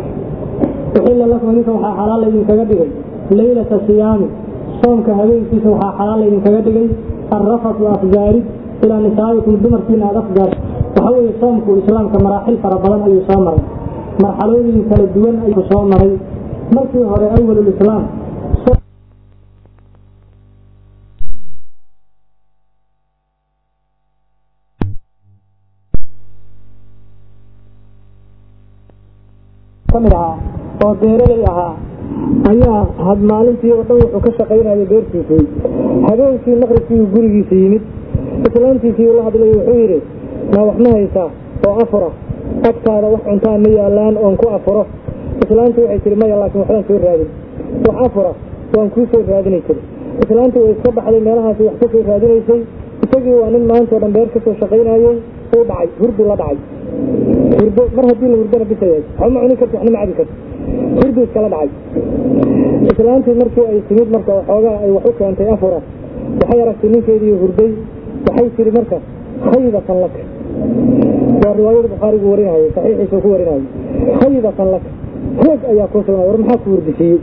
A: uxilla lakum idinka waxaa xalaal laydinkaga dhigay leylata siyaami soomka habeenkiisa waxaa xalaal laydinkaga dhigay arrafatu afgaarid ilaa nisaa'ikum dumarkiina aad afgaarto waxaa weeye soomku islaamka maraaxil fara badan ayuu soo maray marxalooyin kala duwan ayuu soo maray markii hore awalulislaam kamid ahaa oo beeraley ahaa ayaa had maalintii oo dhan wuxuu ka shaqaynayay beertiisii habeenkii maqribkii gurigiisa yimid islaantiisii ula hadlay wuxuu yidhi maa wax ma haysaa oo afura agtaada wax cuntaa ma yaalaan oon ku afuro islaantu waxay tihi maya laakiin waxbaan soo raadin wax afura waan kuu soo raadinay tiri islaantii way iska baxday meelahaasi wax kasoo raadinaysay isagii waa nin maantao dhan beer kasoo shaqaynayey uu dhacay hurdu la dhacay hurdo mar haddii la hurdana bisayahay waxba ma cuni karti waxna ma cabi karti hurdu iskala dhacay islaantii markii ay timid marka waxoogaa ay wax u keentay afura waxay aragtay ninkeedii hurday waxay tiri marka khaybatan laka waa riwaayada bukhaarigu warinayay saxiixiisa ku warinayay khaybatan laka hoog ayaa kuu sugnay war maxaa ku hurdisiiyey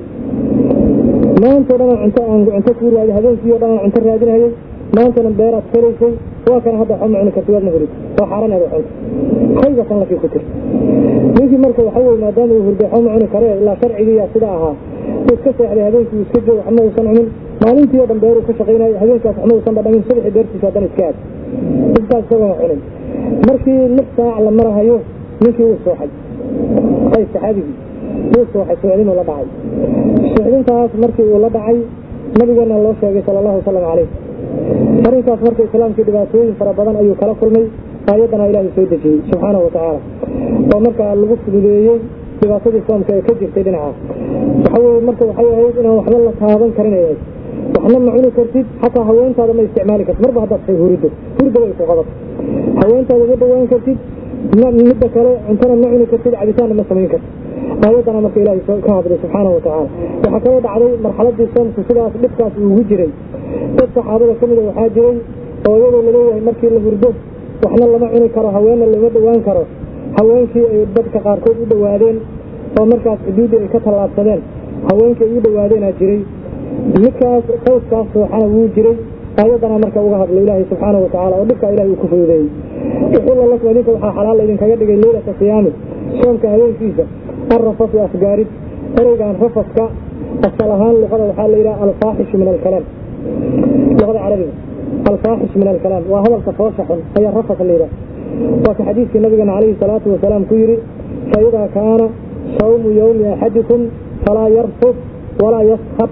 A: maantao dhan aan cunto aan cunto kuu raadi habeenkii oo dhan aan cunto raadinayay maantana beeraad falaysay waa kana hadda waxba ma cuni karti waadna hurid waa xaaran aad cunto khaybatan lakii ku tir ninkii marka waxa weye maadaama uu hurday waxba ma cuni karee ilaa sharcigiiyaa sida ahaa uu iska seexday habeenkii uu iska joog waxma uusan cunin maalintii oo dhan beeruu ka shaqaynayo habeenkaas waxma uusan dhadhamin subaxii beertiisa haddana iska aad intaas isagoo cunin markii lix saac la marahayo ninkii wuu sooxay qays saxaabigii wuu sooxay suuxdinuu la dhacay suuxdintaas markii uu la dhacay nabigeena loo sheegay sala allahu wasalam calayh arrinkaas marka islaamkii dhibaatooyin fara badan ayuu kala kulmay aayaddana ilaahay soo dejiyey subxaanahu watacaala oo markaa lagu fududeeyey dhibaatadii soomka ee ka jirtay dhinaca waxa weye marka waxay ahayd inaan waxba la taaban karin ay ahayd waxna ma cuni kartid xataa haweentaada ma isticmaali kartid marba haddaad say hurido hurda way ku qabato haweentaada ma dhawaan kartid midda kale cuntana ma cuni kartid cabitaanna ma samayn kartid aayaddana marka ilaahay ka hadlay subxaanahu watacaala waxaa kaloo dhacday marxaladii soomku sidaas dhibkaas uugu jiray dad saxaabada ka mida waxaa jiray oo iyadoo laleeyahay markii la hurdo waxna lama cuni karo haweenna lama dhawaan karo haweenkii ay dadka qaarkood u dhowaadeen oo markaas xuduuddii ay ka tallaabsadeen haweenkii ay u dhowaadeenaa jiray midkaas qayskaas sooxana wuu jiray aayaddana marka uga hadlay ilaahay subxaanahu watacaala oo dhibkaa ilahay uu ku fududeeyey uxilla lakum idinka waxaa xalaal idinkaga dhigay leylata siyaami soomka habeenkiisa arrafasu afgaarid ereygan rafaska asal ahaan luqada waxaa la yidhaha alfaaxishu min alkalaam luqada carabiga alfaaxish min alkalaam waa hadalka foosha xun ayaa rafas la yidhaha waa ka xadiidkii nabigeena calayhi salaatu wasalaam ku yidhi faidaa kaana sawmu yowmi axadikum falaa yarfus walaa yaskhab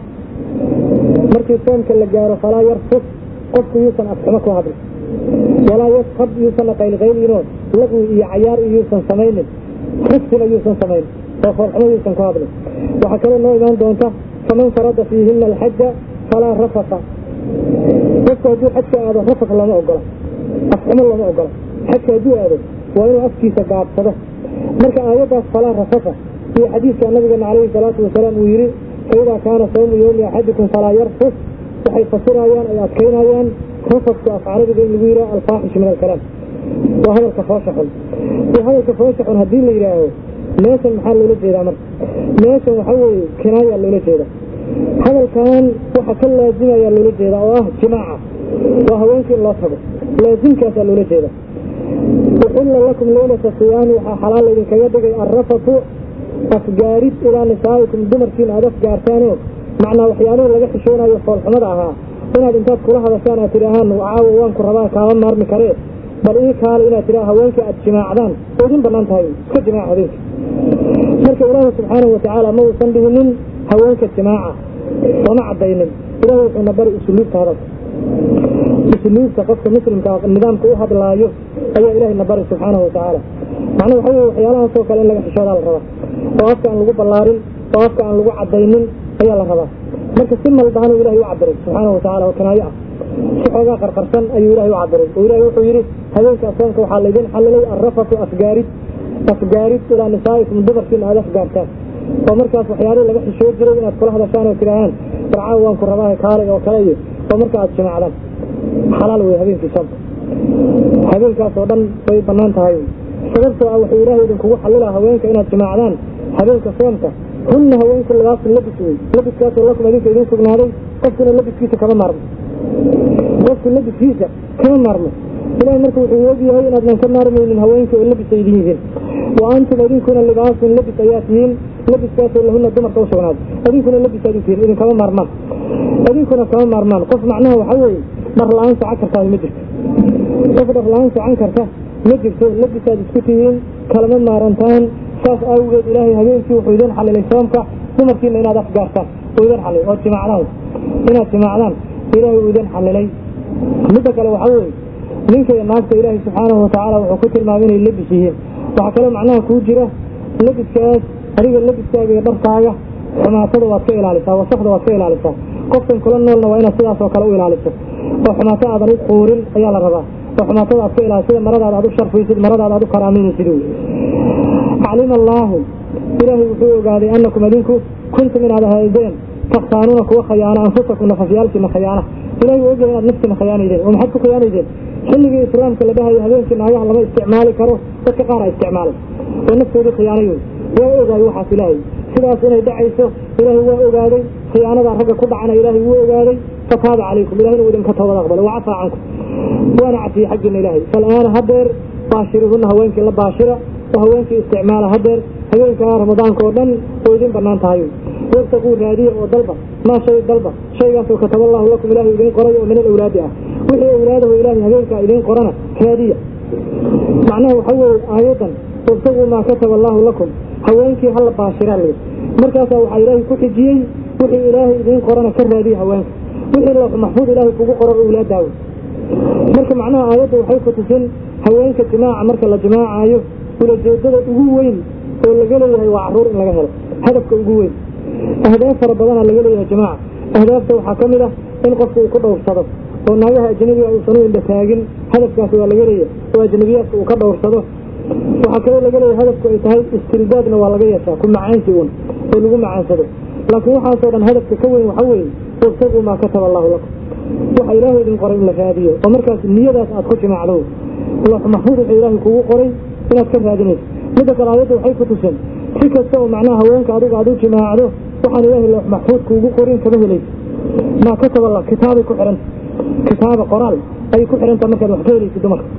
A: markii soomka la gaaro falaa yarfus qofku yuusan afxumo ku hadlin walaa yaskhab yuusan qaylqaylinoo laqwi iyo cayaar yuusan samaynin rufsina yuusan samaynin oo foolxumo yuusan ku hadlin waxaa kaloo noo imaan doonta faman farada fiihina alxaja falaa rafasa qofku hadduu xajka aado rafas lama ogola afxumo lama ogola xajka hadduu aado waa inuu afkiisa gaabsado marka aayaddaas falaa rafasa iyo xadiidka nabigeena calayhi salaatu wasalaam uu yidhi faidaa kaana sawmu yowmi axadikum falaa yarfus waxay fasirayaan ay adkaynayaan rafasku af carabiga in lagu yidhaha alfaaxish min alkalaam waa hadalka foosha xun iyo hadalka foosha xun haddii la yidhaaho meeshan maxaa loola jeedaa marka meeshan waxaa weeye kinaayaa loola jeeda hadalkan waxa ka laazimayaa loola jeedaa oo ah jimaaca waa haweenkii in loo tago laasimkaasaa loola jeeda uxilla lakum leylata siyaami waxaa xalaal idinkaga dhigay arrafatu afgaarid ilaa nisaa'ikum dumarkiina aad afgaartaanoo macnaa waxyaalihii laga xishoonayo foolxumada ahaa inaad intaad kula hadashaan aad tidhaahaan caawa waan ku rabaa kaama maarmi karee bal ii kaale inaad tidhaha haweenkii aad jimaacdaan oo idin bannaan tahay iska jimaaca habeenka marka ilaahi subxaanahu watacaala ma uusan dhihinin haweenka jimaaca sooma caddaynin ilahi wuxuuna bari usuluubta hadalka usuluubta qofka muslimka nidaamka u hadlaayo ayaa ilahina bari subxaanahu watacaala macnaa waxa weye waxyaalahaasoo kale in laga xishoodaa la rabaa oo afka aan lagu ballaarin oo afka aan lagu caddaynin ayaa la rabaa marka si maldahanuu ilahay u cabiray subxaanahu watacala oo kanaayo ah si xoogaa qarqarsan ayuu ilahay u cabiray oo ilahay wuxuu yidhi habeenka soonka waxaa laydin xallilay arrafatu afgaarid afgaarid ilaa nisaa'ikum dumarkiina aad afgaartaan oo markaas waxyaalihii laga xishoo jiray inaad kula hadashaan oo tidhaahaan barcaawa waan ku rabaa kaalay oo kale iyo oo marka aad jimacdaan xalaal wey habeenkii soonka habeenkaas oo dhan way bannaan tahay sababtoo ah wuxuu ilaahay idinkugu xallilaa haweenka inaad jimaacdaan habeenka soomka hunna haweenku labaasun labis wey labiskaasoo lakum idinka idin sugnaaday qofkuna labiskiisa kama maarmo qofku labiskiisa kama maarmo ilahay marka wuxuu ogyahay inaadnan ka maarmaynin haweenka oo labis ay idin yihiin wa antum idinkuna libaasun labis ayaa tihiin labiskaasoo lahuna dumarka u sugnaaday idinkuna labisaad u tihiin idinkama maarmaan idinkuna kama maarmaan qof macnaha waxaa weeye dhar la-aan socan kartaa ma jirto qof dhar la-aan socan karta ma jirto labisaad isku tihiin kalama maarantaan saas awgeed ilaahay habeenkii wuxuu idin xalilay soomka dumarkiina inaad afgaartaan uu idin xalilay oo jimaacdaan inaad jimaacdaan ilaahay uu idin xalilay midda kale waxaa weeye ninka iyo naagta ilaahay subxaanahu watacaala wuxuu ku tilmaamay inay labis yihiin waxaa kaloo macnaha kuu jira labiskaas adiga labiskaaga iyo dharkaaga xumaatada waad ka ilaalisaa wasakda waad ka ilaalisaa qofkan kula noolna waa inaad sidaas oo kale u ilaaliso oo xumaato aadan u quurin ayaa la rabaa oo xumaatada aad ka ilaaliso sida maradaada aad u sharfaysid maradaada aad u karaaminaysid wey calima allaahu ilaahay wuxuu ogaaday annakum adinku kuntum inaad ahaydeen takhtaanuuna kuwa khayaana anfusakum nafafyaalkiina khayaana ilahay wuu ogyahay inaad naftiina khayaanaydeen oo maxaad ku khiyaanaydeen xilligii islaamka la dhahayo habeenkii naagaha lama isticmaali karo dadka qaar a isticmaalay oo naftoodii khiyaanay waa ogaay waxaas ilaahay sidaas inay dhacayso ilaahay waa ogaaday khiyaanadaa ragga ku dhacana ilaahay wuu ogaaday fataaba calaykum ilahayna wuu idinka toobad aqbalay wa cafaa cankum waana cafiyey xaggiina ilaahay fal'aana hadeer baashiruhunna haweenkii la baashira oo haweenkii isticmaala hadeer habeenkaa ramadaanka oo dhan oo idin banaan tahay wabtaquu raadiya oo dalba maa shay dalba shaygaasoo kataba allahu lakum ilaahay idiin qoray oo min alawlaadi ah wixii awlaadahu ilaahay habeenkaa idiin qorana raadiya macnaha waxa weeye aayadan wabtaquu maa kataba allahu lakum haweenkii hala baashiraa layidhi markaasaa waxaa ilaahay ku xijiyey wixii ilaahay idiin qorana ka raadiya haweenka wixii loox maxfuud ilaahay kugu qoro awlaadaawo marka macnaha aayadda waxay ku tusin haweenka jimaaca marka la jimaacaayo ulajeedada ugu weyn oo laga leeyahay waa caruur in laga helo hadafka ugu weyn ahdaaf fara badana laga leeyahay jamaaca ahdaafta waxaa ka mid ah in qofku uu ku dhowrsado oo naagaha ajnabiga uusan u indha taagin hadafkaasi waa laga leeyahay oo ajnabiyaadka uu ka dhowrsado waxaa kaloo laga leeyahay hadafku ay tahay istildaadna waa laga yeeshaa ku macaansi uun oo lagu macaansado laakiin waxaasoo dhan hadafka ka weyn waxa weeye wabtaguu maa kataba allahu lakum waxa ilaahay idin qoray in la raadiyo oo markaas niyadaas aad ku jimaacdo loox maxfuud wuxuu ilaahay kugu qoray inaad ka raadinayso midda kale aayadda waxay ku tusen si kasta oo macnaha haweenka adiga aad u jimaacdo waxaan ilaahay loox maxfuud kuugu qorin kama helayso maa kataba allah kitaabay ku xidhanta kitaaba qoraal ayay ku xidhantaa markaad wax ka helaysid dumarka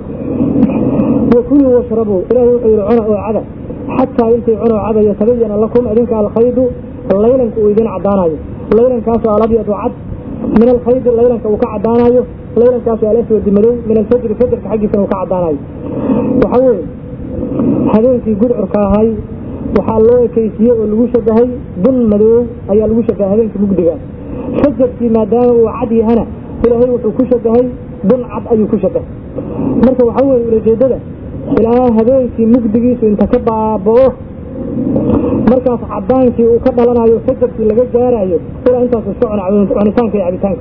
A: wakuluu washrabuu ilaahay wuxuu yidhi cuna oo cada xataa intay cuna oo cada yatabayana lakum adinka alkhaydu laylanka uu idin caddaanayo laylankaasoo alabyadu cad min alkhaydi laylanka uu ka caddaanayo laylankaasoo alaswadi madow min alfajri fajarka xaggiisana uu ka caddaanayo waxa weeye habeenkii gudcurka ahay waxaa loo ekaysiiyey oo lagu shabahay bun madow ayaa lagu shabahay habeenkii mugdiga fajarkii maadaama uu cad yahana ilaahay wuxuu ku shabahay bun cad ayuu ku shabahay marka waxaa weeye ulajeedada ilaa habeenkii mugdigiisu inta ka baaba'o markaas cadaankii uu ka dhalanayo fajarkii laga gaarayo ilaa intaas iska cunitaanka iyo cabitaanka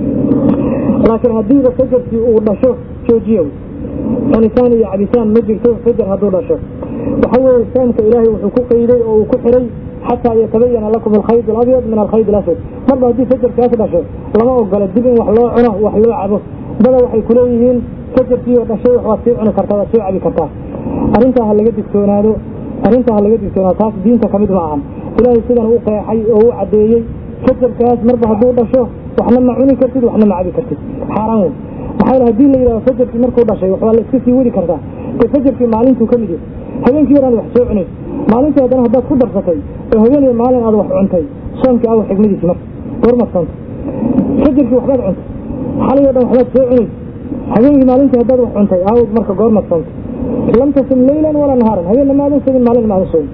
A: laakiin haddiiba fajarkii uu dhasho joojiya cunitaan iyo cabitaan ma jirto fajar hadduu dhasho waxa weeye soomka ilaahay wuxuu ku qayday oo uu ku xiray xataa yatabayana lakum alkhayd alabyad min alkhayd alaswad marba haddii fajarkaas dhasho lama ogola dib in wax loo cuno wax loo cabo dada waxay kuleeyihiin fajarkii oo dhashay wax waad sii cuni kartaa waad sii cabi kartaa arrintaa ha laga digtoonaado arrintaa ha laga digtoonaado taas diinta kamid ma ahan ilaahay sidan u qeexay oo u caddeeyey fajarkaas marba hadduu dhasho waxna ma cuni kartid waxna ma cabi kartid xaaraan wey maxaa yeel hadii la yidhahdo fajarkii markuu dhashay wax waa la iska sii wadi kartaa dee fajarkii maalintuu ka mid yahay habeenkii yaraad wax soo cunayso maalintii haddana haddaad ku darsatay oo habeen iyo maalin aad wax cuntay soomkii awa xigmadiisi marka goormaad soonta fajarkii waxbaad cuntay xalay oo dhan waxbaad soo cunayso habeenkii maalintii haddaad wax cuntay aawd marka goormaad soonta lam tasum leylan walaa nahaaran habeenna maadan sogin maalin maadan sogin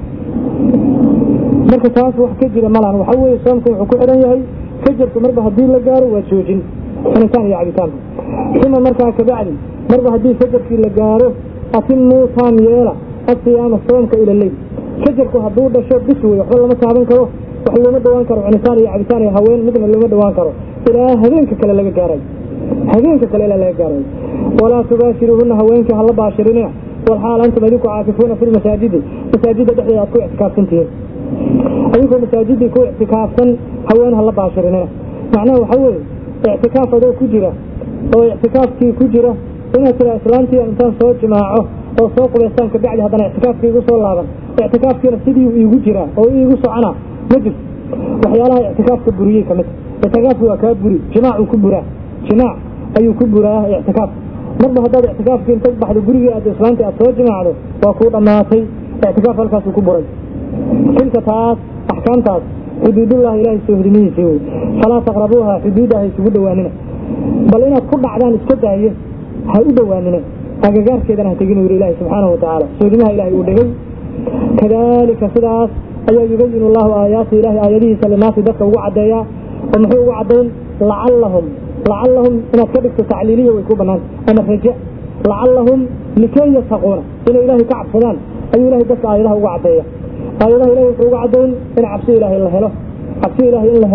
A: marka taas wax ka jira malahan waxaa weeye soomka wuxuu ku xidhan yahay fajarku marba haddii la gaaro waa joojin cunitaan iyo cabitaanka uma markaa kabacdi marba haddii fajarkii la gaaro atimuu taam yeela asiyaama soomka ila leyl fajarku hadduu dhasho bis wey waxba lama taaban karo wax looma dhawaan karo cunitaan iyo cabitaan iyo haween midna looma dhawaan karo ilaa habeenka kale laga gaarayo habeenka kale ilaa laga gaarayo walaa tubaashiruuhuna haweenkii hala baashirinina walxaal antum idinku caakifuuna fi lmasaajidi masaajidda dhexdeeda aad ku ictikaafsan tihiin adinkoo masaajidii ku ictikaafsan haween hala baashirinina macnaha waxaa weeye ictikaaf adoo ku jira oo ictikaafkii ku jira inaad tiraa islaantii intaan soo jimaaco oo soo qubaystaan kabacdi haddana ictikaafkii igu soo laaban ictikaafkiina sidii iigu jiraa oo iigu socona ma jirto waxyaalaha ictikaafka buriyey ka mid ictikaafki waa kaa buri jimaacuu ku buraa jimaac ayuu ku buraa ictikaaf marba haddaad ictikaafkii inta baxdo gurigii aad islaantii aad soo jimaacdo waa kuu dhammaatay ictikaaf halkaasuu ku buray tilka taas axkaamtaas xuduudullahi ilaahay soo hodimihiisii wey falaa taqrabuuha xuduuda ha isugu dhowaanina bal inaad ku dhacdaan iska daaye ha u dhowaanina agagaarkeedana ha tegin yiri ilaahi subxaanahu watacaala soodimaha ilahay uu dhigay kadalika sidaas ayaa yubayin allahu aayaati ilahay aayadihiisa linaasi dadka ugu caddeeyaa oo muxuu ugu caddayn lacallahum lacallahum inaad ka dhigto tacliiliya way ku banaanta ama raja lacallahum likay yattaquuna inay ilaahay ka cabsadaan ayuu ilahay dadka aayadaha ugu caddeeya aayadaha ilahay wuxuu uga caddayn in cabsi ilaahay la helo cabsi ilaahay in la helo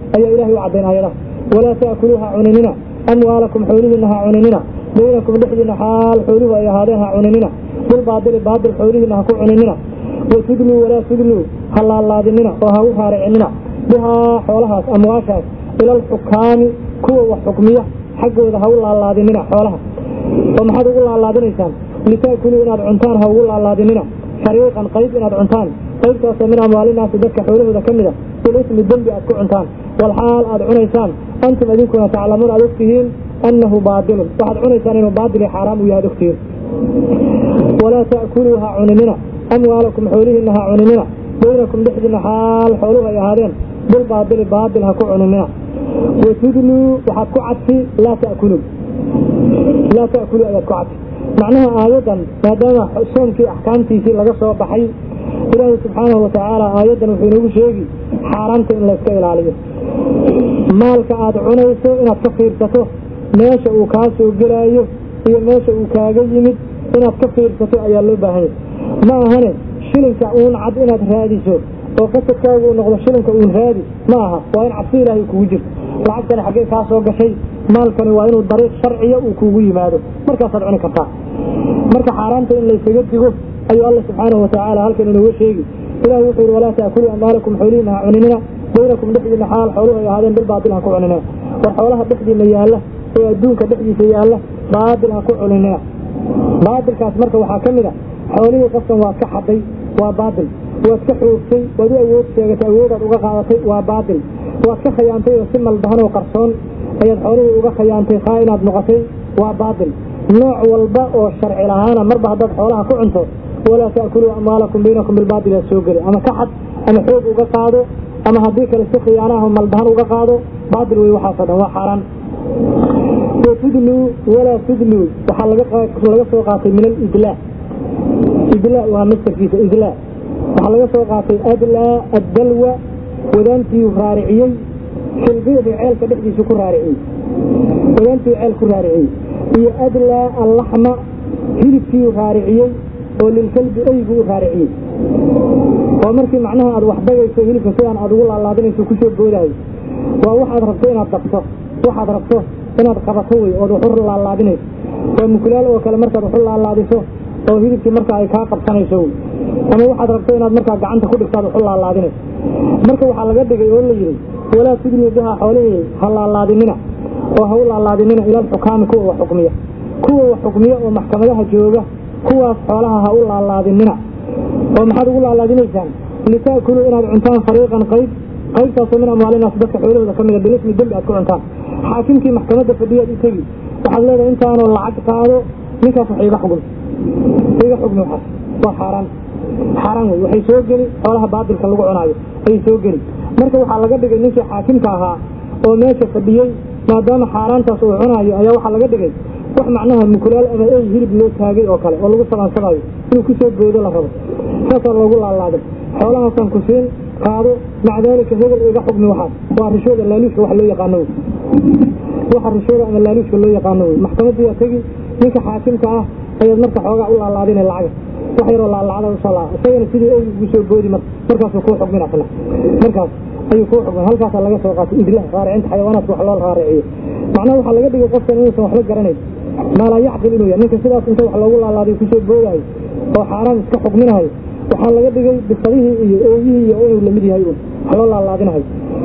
A: ayaa ilahay u caddayn aayadaha walaa ta'kuluuha cuninina amwaalakum xoolihiina ha cuninina baynakum dhexdiina xaal xooluhu ay ahaadeen ha cuninina bilbaadili baadil xoolihiina ha ku cuninina watudluu walaa tudluu ha laalaadinina oo ha u raaricinina bihaa xoolahaas amwaashaas ila alxukaami kuwa wax xukmiya xaggooda ha u laalaadinina xoolaha oo maxaad ugu laalaadinaysaan litaakuluu inaad cuntaan ha ugu laalaadinina fariiqan qayb inaad cuntaan qaybtaasoo min amwaalinaasi dadka xoolahooda ka mida bilismi dembi aad ku cuntaan walxaal aad cunaysaan antum idinkuna taclamuun aad ogtihiin annahu baadilun waxaad cunaysaan inuu baadil iyo xaaraam uu yahay ad ogtihiin walaa ta'kuluu ha cuninina amwaalakum xoolihiina ha cuninina baynakum dhexdiina xaal xooluhu ay ahaadeen bilbaadili baadil ha ku cuninina watudluu waxaad ku cadfi laa ta'kuluu laa ta'kuluu ayaad ku cadfi macnaha aayadan maadaama soomkii axkaamtiisii laga soo baxay ilaahay subxaanahu watacaala aayaddan wuxuu inoogu sheegi xaaraamta in layska ilaaliyo maalka aad cunayso inaad ka fiirsato meesha uu kaa soo gelaayo iyo meesha uu kaaga yimid inaad ka fiirsato ayaa loo baahanya ma ahane shilinka uun cad inaad raadiso oo qasadkaagu uu noqdo shilinka uun raadi ma aha waa in cabsi ilaahay kugu jirto lacagtani xaggee kaa soo gashay maalkani waa inuu dariiq sharciya uu kuugu yimaado markaasaad cuni kartaa marka xaaraanta in laysaga digo ayuu alla subxaanahu watacaala halkan inooga sheegi ilahi wuxuu yidhi walaa ta'kuluu amwaalakum xoolihiina ha cuninina baynakum dhexdiina xaal xooluhu ay ahaadeen bilbaadil ha ku cuninina war xoolaha dhexdiina yaalla ee adduunka dhexdiisa yaalla baadil ha ku cuninina baadilkaas marka waxaa ka mid a xoolihii qofkan waad ka xaday waa baadil waad ka xoogtay waad u awood sheegatay awoodaad uga qaadatay waa baadil waad ka khayaantay oo si maldahan oo qarsoon ayaad xoolihii uga khayaantay khaa inaad noqotay waa baadil nooc walba oo sharci lahaana marba haddaad xoolaha ku cunto walaa ta'kuluu amwaalakum baynakum bilbaadil aad soo geli ama ka xad ama xoog uga qaado ama haddii kale si khiyaanaha maldahan uga qaado baadil wey waxaasoo dhan waa xaaraan watudluu walaa tudluu waxaa laga soo qaatay min alidlaa idlaa waa mastarkiisa idlaa waxaa laga soo qaatay adlaa addalwa wadaantiiu raariciyey filbiicdi ceelka dhexdiisu ku raariciyey wadaantii ceel ku raariciyey iyo adlaa allaxma hilibkiiu raariciyey oo lilkalbi eygu u raariciyey waa markii macnaha aad wax dagayso hilibka sidaan aad ugu laalaadinayso kusoo boodahay waa waxaad rabto inaad dabto waxaad rabto inaad qabato wey ood waxu laalaadinayso waa mukulaal oo kale markaad waxu laalaadiso oo hilibkii marka ay kaa qabsanayso wey ama waxaad rabto inaad markaa gacanta ku dhigtaad waxu laalaadinayso marka waxaa laga dhigay oo la yidhi walaa tudluu bihaa xoolihii ha laalaadinina oo ha u laalaadinina ila alxukaami kuwa wax xukmiya kuwa wax xukmiya oo maxkamadaha jooga kuwaas xoolaha ha u laalaadinina oo maxaad ugu laalaadinaysaan litaakuluu inaad cuntaan fariiqan qayb qaybtaasoo min amwaalinaas dadka xoolahooda ka mida bilismi dembi aad ku cuntaan xaakimkii maxkamadda fadhiyaad u tegi waxaad leedahay intaanoo lacag qaado ninkaas wax iga xugmi iga xugmi waxaas waa xaaraan xaaraan wey waxay soo geli xoolaha baadilka lagu cunaayo ayay soo geli marka waxaa laga dhigay ninkii xaakimka ahaa oo meesha fadhiyey maadaama xaaraantaas uu cunaayo ayaa waxaa laga dhigay wax macnaha mukulaal ama ey hilib loo taagay oo kale oo lagu sabaansabayo inuu kusoo boodo la rabo saasaa loogu laalaaday xoolahaasaan ku siin qaado maca daalika hebel iga xugmi waxaas waa rishooda laaluushka wax loo yaqaano wey waxa rishooda ama laaluushka loo yaqaano wey maxkamadiyaa tegi ninka xaakimka ah ayaad marka xoogaa u laalaadina lacaga wax yaroo laalacada usoo laa isagana sidii eygu ugu soo boodi mar markaasuu kuu xugmin asna markaas ayuu kuu xugmin halkaasaa laga soo qaatay idlah raaricinta xayawaanaadka wax loo raariciyo macnaha waxaa laga dhigay qofkan inuusan waxba garanayn maalaa yacqil inuu yahay ninka sidaas inta wax loogu laalaadayo kusoo boodayo oo xaaraan iska xugminahayo waxaa laga dhigay bisadihii iyo ooyihii iyo inuu lamid yahay un wax loo laalaadinahayo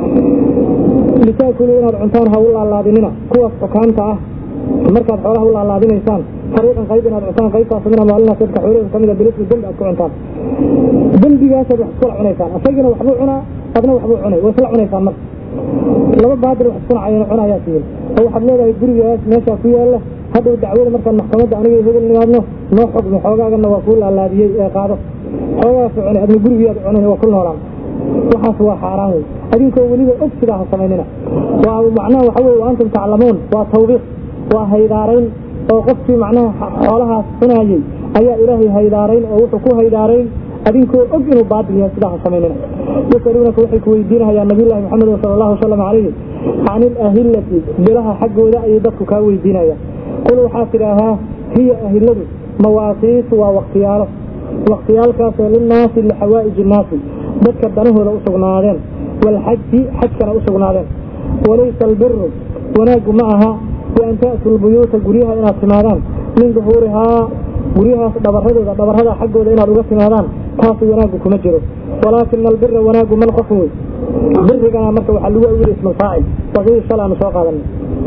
A: litaakuluu inaad cuntaan ha u laalaadinina kuwaas xukaamta ah markaad xoolaha u laalaadinaysaan fariiqan qayb inaad cuntaan qaybtaas min amwaalinaas dadka xoolahooda ka mida bilismi dembi aad ku cuntaan dembigaasaad wax iskula cunaysaan asagina waxbuu cunaa adna waxbuu cunay waa isla cunaysaan marka laba baadil wax isku nacayana cunayaa tihin oo waxaad leedahay gurigaas meeshaa ku yaalla hadhow dacwada markaan maxkamadda aniga hebel nimaadno noo xugmi xoogaagana waa kuu laalaadiyey ee qaado xoogaasu cunay adna gurigiyaad cunay waa ku noolaan waxaas waa xaaraan wey adinkoo weliba og sidaa ha samaynina waa macnaha waxa weye wa antum taclamuun waa tawbiiq waa haydaarayn oo qofkii macnaha xoolahaas cunayey ayaa ilaahay haydaarayn oo wuxuu ku haydaarayn adinkoo og inuu baadil yahay sidaa ha samaynina yasaluunaka waxay ku weydiinahayaan nabiyullahi maxamed sala allahu wasalam calayhi can ilahillati bilaha xaggooda ayay dadku kaa weydiinayaan qul waxaa tidhaahaa hiya ahiladu mawaaqiitu waa waktiyaalo wakhtiyaalkaasoo linnaasi lixawaa'iji innaasi dadka danahooda u sugnaadeen waalxaji xajkana u sugnaadeen walaysa albiru wanaaggu ma aha bian ta'tuu lbuyuuta guryaha inaad timaadaan min duhuurihaa guryahaas dhabaradooda dhabarada xaggooda inaad uga timaadaan taasi wanaaggu kuma jiro walaakina albira wanaaggu man qof wey birigana marka waxaa lagu awili ismalfaacil wasidii shalay aanu soo qaadanay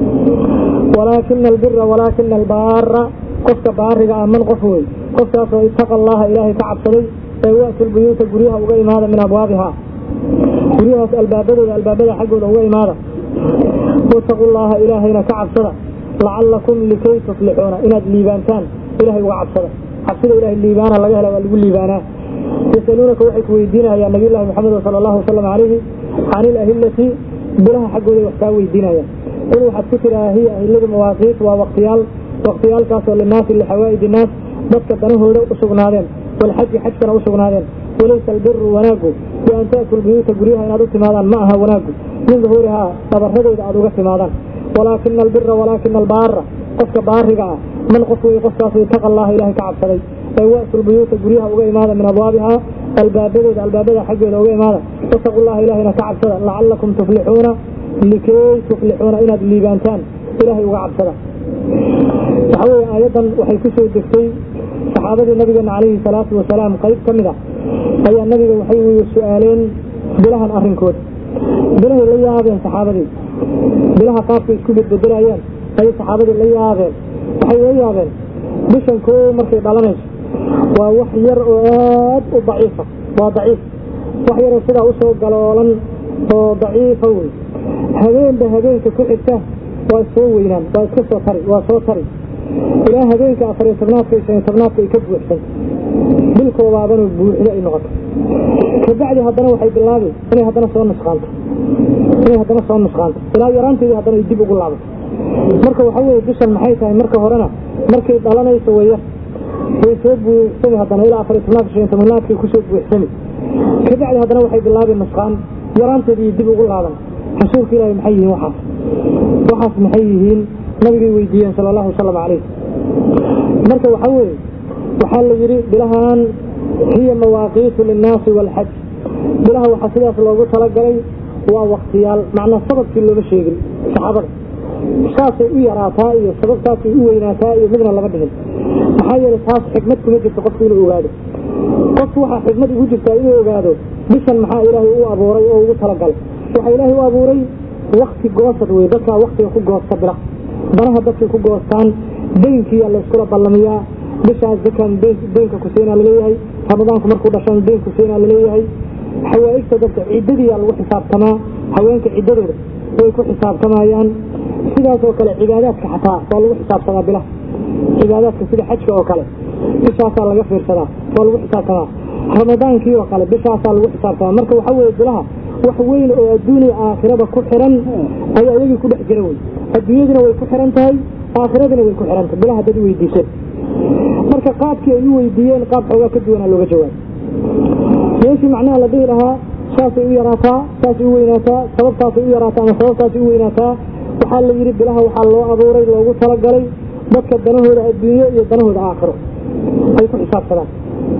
A: walaakina albira walaakina albaara qofka baariga ah man qof wey qofkaasoo ittaqa allaha ilaahay ka cabsaday ee wa'tu lbuyuuta guryaha uga imaada min abwaabihaa guryahaas albaabadooda albaabada xaggooda uga imaada wataqu llaha ilaahayna ka cabsada lacalakum likay tuflixuuna inaad liibaantaan ilahay uga cabsada cabsida ilahay liibaana laga hela waa lagu liibaanaa yasaluunaka waxay ku weydiinayaan nabiy llahi maxamed sala allahu wasalam calayhi can ilahillati bilaha xaggooda wax kaa weydiinayaan qul waxaad ku tidhaha hiya ahilladu mawaaqiit waa waqtiyaal waqtiyaalkaasoo linaasi lixawaa'id innaas dadka danahooda u sugnaadeen walxaji xajkana u sugnaadeen walaysa albiru wanaaggu bi an ta'tuu lbuyuuta guryaha inaad u timaadaan ma aha wanaaggu min duhuurihaa dhabaradooda aad uga timaadaan walaakina albira walaakina albaara qofka baariga ah man qof wey qofkaasoo itaqa allaha ilahay ka cabsaday ee wa'tu lbuyuuta guryaha uga imaada min abwaabihaa albaabadooda albaabada xaggeeda uga imaada wataqu llaha ilahayna ka cabsada lacalakum tuflixuuna likay tuflixuuna inaad liibaantaan ilahay uga cabsada waxaa weeye aayaddan waxay ku soo degtay saxaabadii nabigeena calayhi salaatu wasalaam qayb ka mid a ayaa nabiga waxay weye su-aaleen bilahan arrinkooda bilahay la yaabeen saxaabadii bilaha qaabkay isku bedbedelayaan ayay saxaabadii la yaabeen waxay la yaabeen bishan koo markay dhalanayso waa wax yar oo aad u daciifa waa daciif wax yaroo sidaa usoo galoolan oo daciifa wey habeenba habeenka ku xigta waa soo weynaan waa iska soo tari waa soo tari ilaa habeenka afariyo tobnaadka iyo shaniyo tobnaadka ay ka buuxsan bilkoodaabana buuxdo ay noqoto kabacdi haddana waxay bilaabi inay haddana soo nusqaanto inay haddana soo nusqaanto ilaa yaraanteedii haddana ay dib ugu laabato marka waxaa weeye bishan maxay tahay marka horena markay dhalanayso waya way soo buuxsami haddana ilaa afariyo tobnaadka shaniyo tobnaadkay kusoo buuxsami kabacdi haddana waxay bilaabi nusqaan yaraanteedii dib ugu laaban rasuulka ilaahi maxay yihiin waxaas waxaas maxay yihiin nabigay weydiiyeen sala allahu wasalam calayh marka waxaa weeye waxaa la yidhi bilahan hiya mawaaqiitu linnaasi waalxaj bilaha waxaa sidaas loogu talagalay waa waktiyaal macnaa sababkii looma sheegin saxaabada saasay u yaraataa iyo sababtaasay u weynaataa iyo midna lama dhihin maxaa yeelay taas xikmad kuma jirto qofku inuu ogaado qofku waxaa xikmad ugu jirtaa inuu ogaado bishan maxaa ilaahay u abuuray oo ugu talagalay waxaa ilaahay u abuuray wakti goosad wey dadkaa waktiga ku goosta bila banaha dadkay ku goostaan deynkiiyaa layskula ballamiyaa bishaas zakan deynka kusiinaa laleeyahay ramadaanku markuu dhashan deyn kusiinaa laleeyahay xawaaigta dadka ciddadiiyaa lagu xisaabtamaa haweenka ciddadooda way ku xisaabtamayaan sidaas oo kale cibaadaadka xataa waa lagu xisaabtamaa bilaha cibaadaadka sida xajka oo kale bishaasaa laga fiirsadaa waa lagu xisaabtamaa ramadaankii oo kale bishaasaa lagu xisaabtamaa marka waxaa weeye bilaha wax weyn oo adduuniya aakhirada ku xiran ayaa iyagii ku dhex jira wey adduunyadina way ku xiran tahay aakhiradina way ku xiran tahay bilaha dad weydiiseen marka qaabkii ay u weydiiyeen qaab xoogaa ka duwanaa looga jawaab meeshii macnaha la dhihi lahaa saasay u yaraataa saasay u weynaataa sababtaasay u yaraataa ama sababtaasay u weynaataa waxaa la yidhi bilaha waxaa loo abuuray loogu talagalay dadka danahooda adduunyo iyo danahooda aakhiro ay ku xisaabsadaan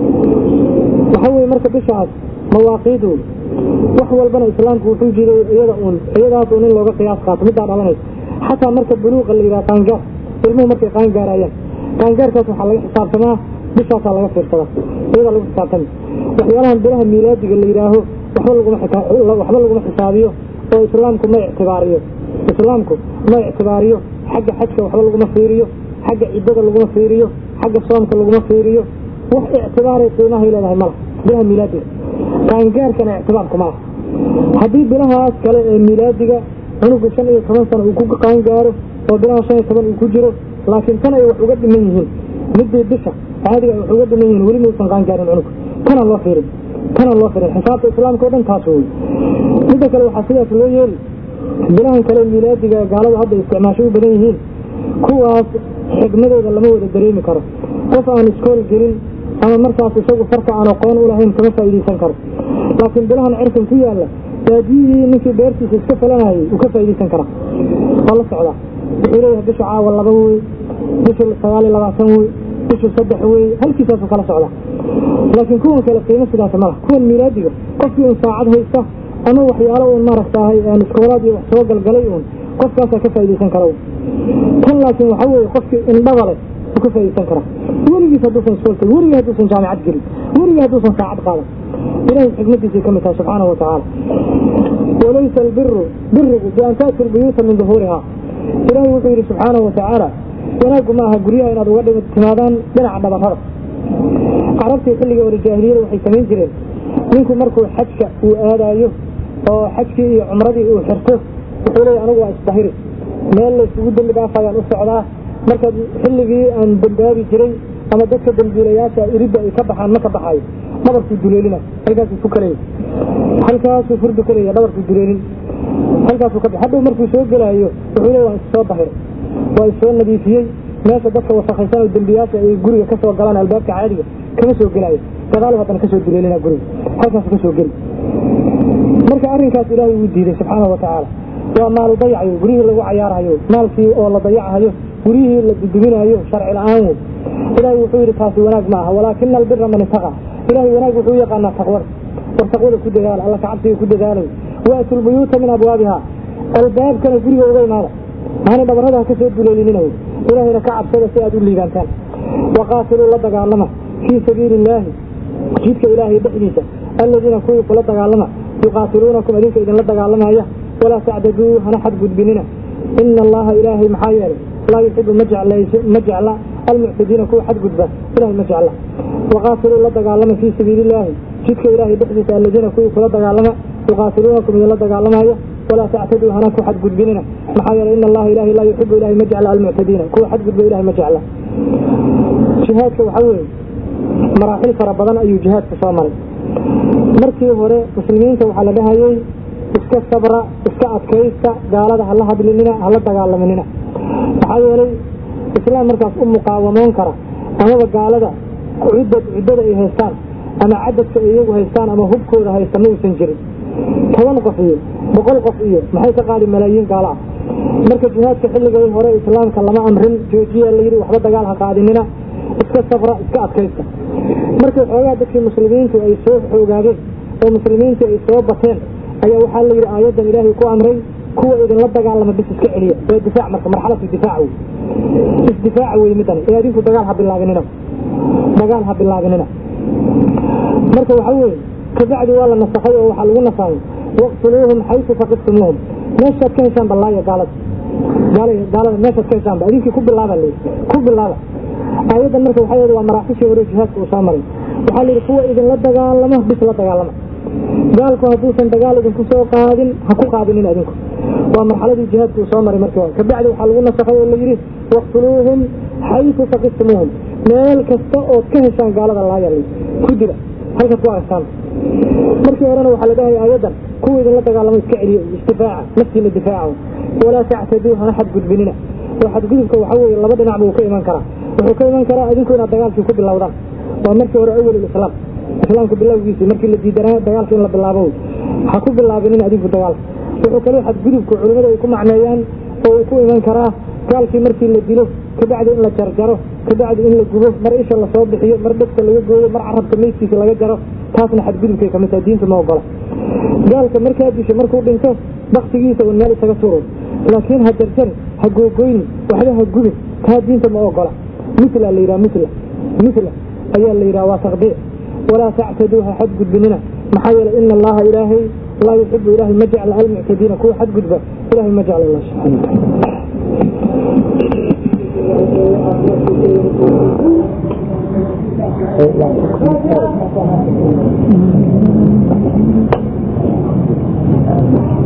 A: waxaa weye marka bishaas mawaaqiid wey wax walbana islaamku wuxuu jiray iyada uun iyadaas uun in looga qiyaas qaato middaa dhalanaysa xataa marka buluuqa la yidhaha qaangaar ilmuhu markay qaangaarayaan qaangaarkaas waxaa laga xisaabtamaa bishaasaa laga fiirsadaa iyadaa lagu xisaabtami waxyaalahan bilaha miilaadiga la yidhaaho waxba laguma waxba laguma xisaabiyo oo islaamku ma ictibaariyo islaamku ma ictibaariyo xagga xajka waxba laguma fiiriyo xagga ciddada laguma fiiriyo xagga soomka laguma fiiriyo wax ictibaaray qiimahay leedahay mala bilaha miilaadiga qaangaarkana ictibaarku ma laha haddii bilahaas kale ee miilaadiga cunuga shan iyo toban sano uu ku qaangaaro oo bilaha shan iyo toban uu ku jiro laakiin tan ay wax uga dhiman yihiin midii bisha caadiga ay wax uga dhiman yihiin weli mausan qaangaarin cunug tanaan loo fiirin tanaan loo fiirin xisaabta islaamka o dhan taas wey midda kale waxaa sidaas loo yeeli bilahan kale miilaadiga gaalada hadda isticmaasho u badan yihiin kuwaas xigmadooda lama wada dareemi karo qof aan iskool gelin ama markaas isagu farka aan aqoon u lahayn kama faa'iidaysan karo laakiin bilahan cirkan ku yaalla baadiyihii ninkii beertiisa iska falanayay uu ka faa'iidaysan karaa waa la socdaa wuxuu leeyahay bisha caawa laba wey bisha sagaal iyo labaatan wey bisha saddex wey halkiisaasuu kala socdaa laakiin kuwan kale qiimo sidaas ma laha kuwan miilaadiga qofkii un saacad haysta ama waxyaalo uun maaragtahay iskoolaad iyo wax soo galgalay uun qofkaasaa ka faaidaysan kara tan laakiin waxaa weeye qofkii indhaba leh uu ka faaidaysan karaa weligiis hadduusan iskoolta weligii hadduusan jaamicad gelin weligii hadduusan saacad qaadan ilahay xikmadiisay ka mid tahay subxaanahu watacaala walaysa albiru birigu bian taatu lbuyuuta min duhuurihaa ilaahay wuxuu yidhi subxaanahu watacaala wanaaggu ma aha guryaha inaad uga dhig timaadaan dhinaca dhabarrada carabtii xilligii hore jaahiliyada waxay samayn jireen ninku markuu xajka uu aadaayo oo xajkii iyo cumradii uu xirto wuxuu leeya anigu waa isdahiri meel laysugu dembi dhaafayaan u socdaa marka xilligii aan dembaabi jiray ama dadka dambiilayaasha iridda ay ka baxaan ma ka baxaayo dhabarkuu duleelina halkaasuu fukalaya halkaasuu furdukanaya dhabarkuu duleelin halkaasuu ka hadhow markuu soo gelaayo wuxuu leeya waan issoo dahiray waa issoo nadiifiyey meesha dadka wasakaysan oo dembiyaasha ay guriga ka soo galaan albaabka caadiga kama soo gelaayo gadaal haddana kasoo duleelina guriga halkaasu kasoo geli marka arrinkaas ilaahay wuu diiday subxaanau watacaala waa maalu dayacayo guryihii lagu cayaarhayo maalkii oo la dayachayo guryihii la duduminayo sharci la-aan wey ilaahay wuxuu yidhi taasi wanaag ma aha walaakina albira man itaqa ilahay wanaag wuxuu u yaqaanaa taqwada war taqwada ku dadaala alla kacabsiga ku dadaalay waatu lbuyuuta min abwaabiha albaabkana guriga uga imaada maana dhabarrada ha ka soo duleelinina wey ilaahayna ka cabsada si aad u liibaantaan waqaatiluu la dagaalama fii sabiili illaahi jidka ilaahay dhexdiisa alladiina kuwii kula dagaalama yuqaatiluunakum idinka idinla dagaalamaya walaa tactaduu hana xadgudbinina ina allaha ilaahay maxaa yeelay laa yuxibu ma jecla almuctadiina kuwa xadgudba ilahay ma jecla waqaatiluu la dagaalama fii sabiili illaahi jidka ilaahay dhexdiisa alladiina kuwii kula dagaalama yuqaatiluunakum idinla dagaalamaya walaa tactaduu hana ku xadgudbinina maxaa yeelay ina allaha ilahay laa yuxibu ilahay ma jecla almuctadiina kuwa xadgudba ilahay ma jecla jihaadka waxaa weeye maraaxil fara badan ayuu jihaadka soo maray markii hore muslimiinta waxaa la dhahayay iska sabra iska adkaysta gaalada hala hadlinina hala dagaalaminina maxaa yeelay islaam markaas u muqaawamoon kara amaba gaalada cuddad cuddada ay haystaan ama cadadka ay iyagu haystaan ama hubkooda haysta ma uusan jirin toban qof iyo boqol qof iyo maxay ka qaadi malaayiin gaalo ah marka jihaadka xilligay hore islaamka lama amrin joojiya la yidhi waxba dagaal ha qaadinina iska sabra iska adkaysta markii xoogaa dadkii muslimiintu ay soo xoogaadeen oo muslimiintu ay soo bateen ayaa waxaa la yidhi aayaddan ilaahay ku amray kuwa idinla dagaalama bis iska celiya ee difaac marka marxalatu difaac wey isdifaaca wey middan ee adinku dagaal ha bilaabinina dagaal ha bilaabinina marka waxaa weeye kabacdi waa la nasakhay oo waxaa lagu nasahay waqtuluuhum xaysu faqiftumuuhum meeshaad ka heshaan ballaaya gaalada gaalada meeshaad ka heshaanba idinkii ku bilaaba la ku bilaaba aayaddan marka waxaa yeed waa maraaxishii hore jihaadka uu soo maray waxaa la yidhi kuwa idinla dagaalamo bis la dagaalama gaalku hadduusan dagaal idinku soo qaadin ha ku qaadinin adinku waa marxaladii jihaadka uu soo maray markii hore kabacdi waxaa lagu nasakhay oo la yidhi waqtuluuhum xaysu faqiftumuuhum meel kasta ood ka heshaan gaalada laaya la ku dila halkaad ku aragtaan markii horena waxaa la dhahaya aayaddan kuwa idinla dagaalamo iska celiyo isdifaaca naftiina difaaca walaa tactaduu hana xadgudbinina oo xadgudubka waxaa weeye laba dhinac buu ka iman karaa wuxuu ka iman karaa adinku inaad dagaalkii ku bilowdaan waa markii hore awal islaam islaamka bilowgiisii markii la diidanaa dagaalka in la bilaabo ha ku bilaabinin adinku dagaalka wuxuu kaloo xadgudubku culimmada ay ku macneeyaan oo uu ku iman karaa gaalkii markii la dilo kabacdi in la jarjaro kabacdi in la gubo mar isha lasoo bixiyo mar dhegta laga gooyo mar carabka meydkiisa laga jaro taasna xadgudubkay kamid tahay diinta ma ogola gaalka markaa disho markuu dhinto baktigiisa un meel isaga turo laakiin ha jarjar ha googoyni waxba ha gubin taa diinta ma ogola mila la yidhaha mila mila ayaa la yidhaha waa taqdiic walaa tactaduu ha xadgudbinina maxaa yeelay ina allaha ilaahay laa yuxibu ilaahay ma jecla almuctadiina kuwa xadgudba ilahay ma jecla allah subxana wataala
B: Thank you.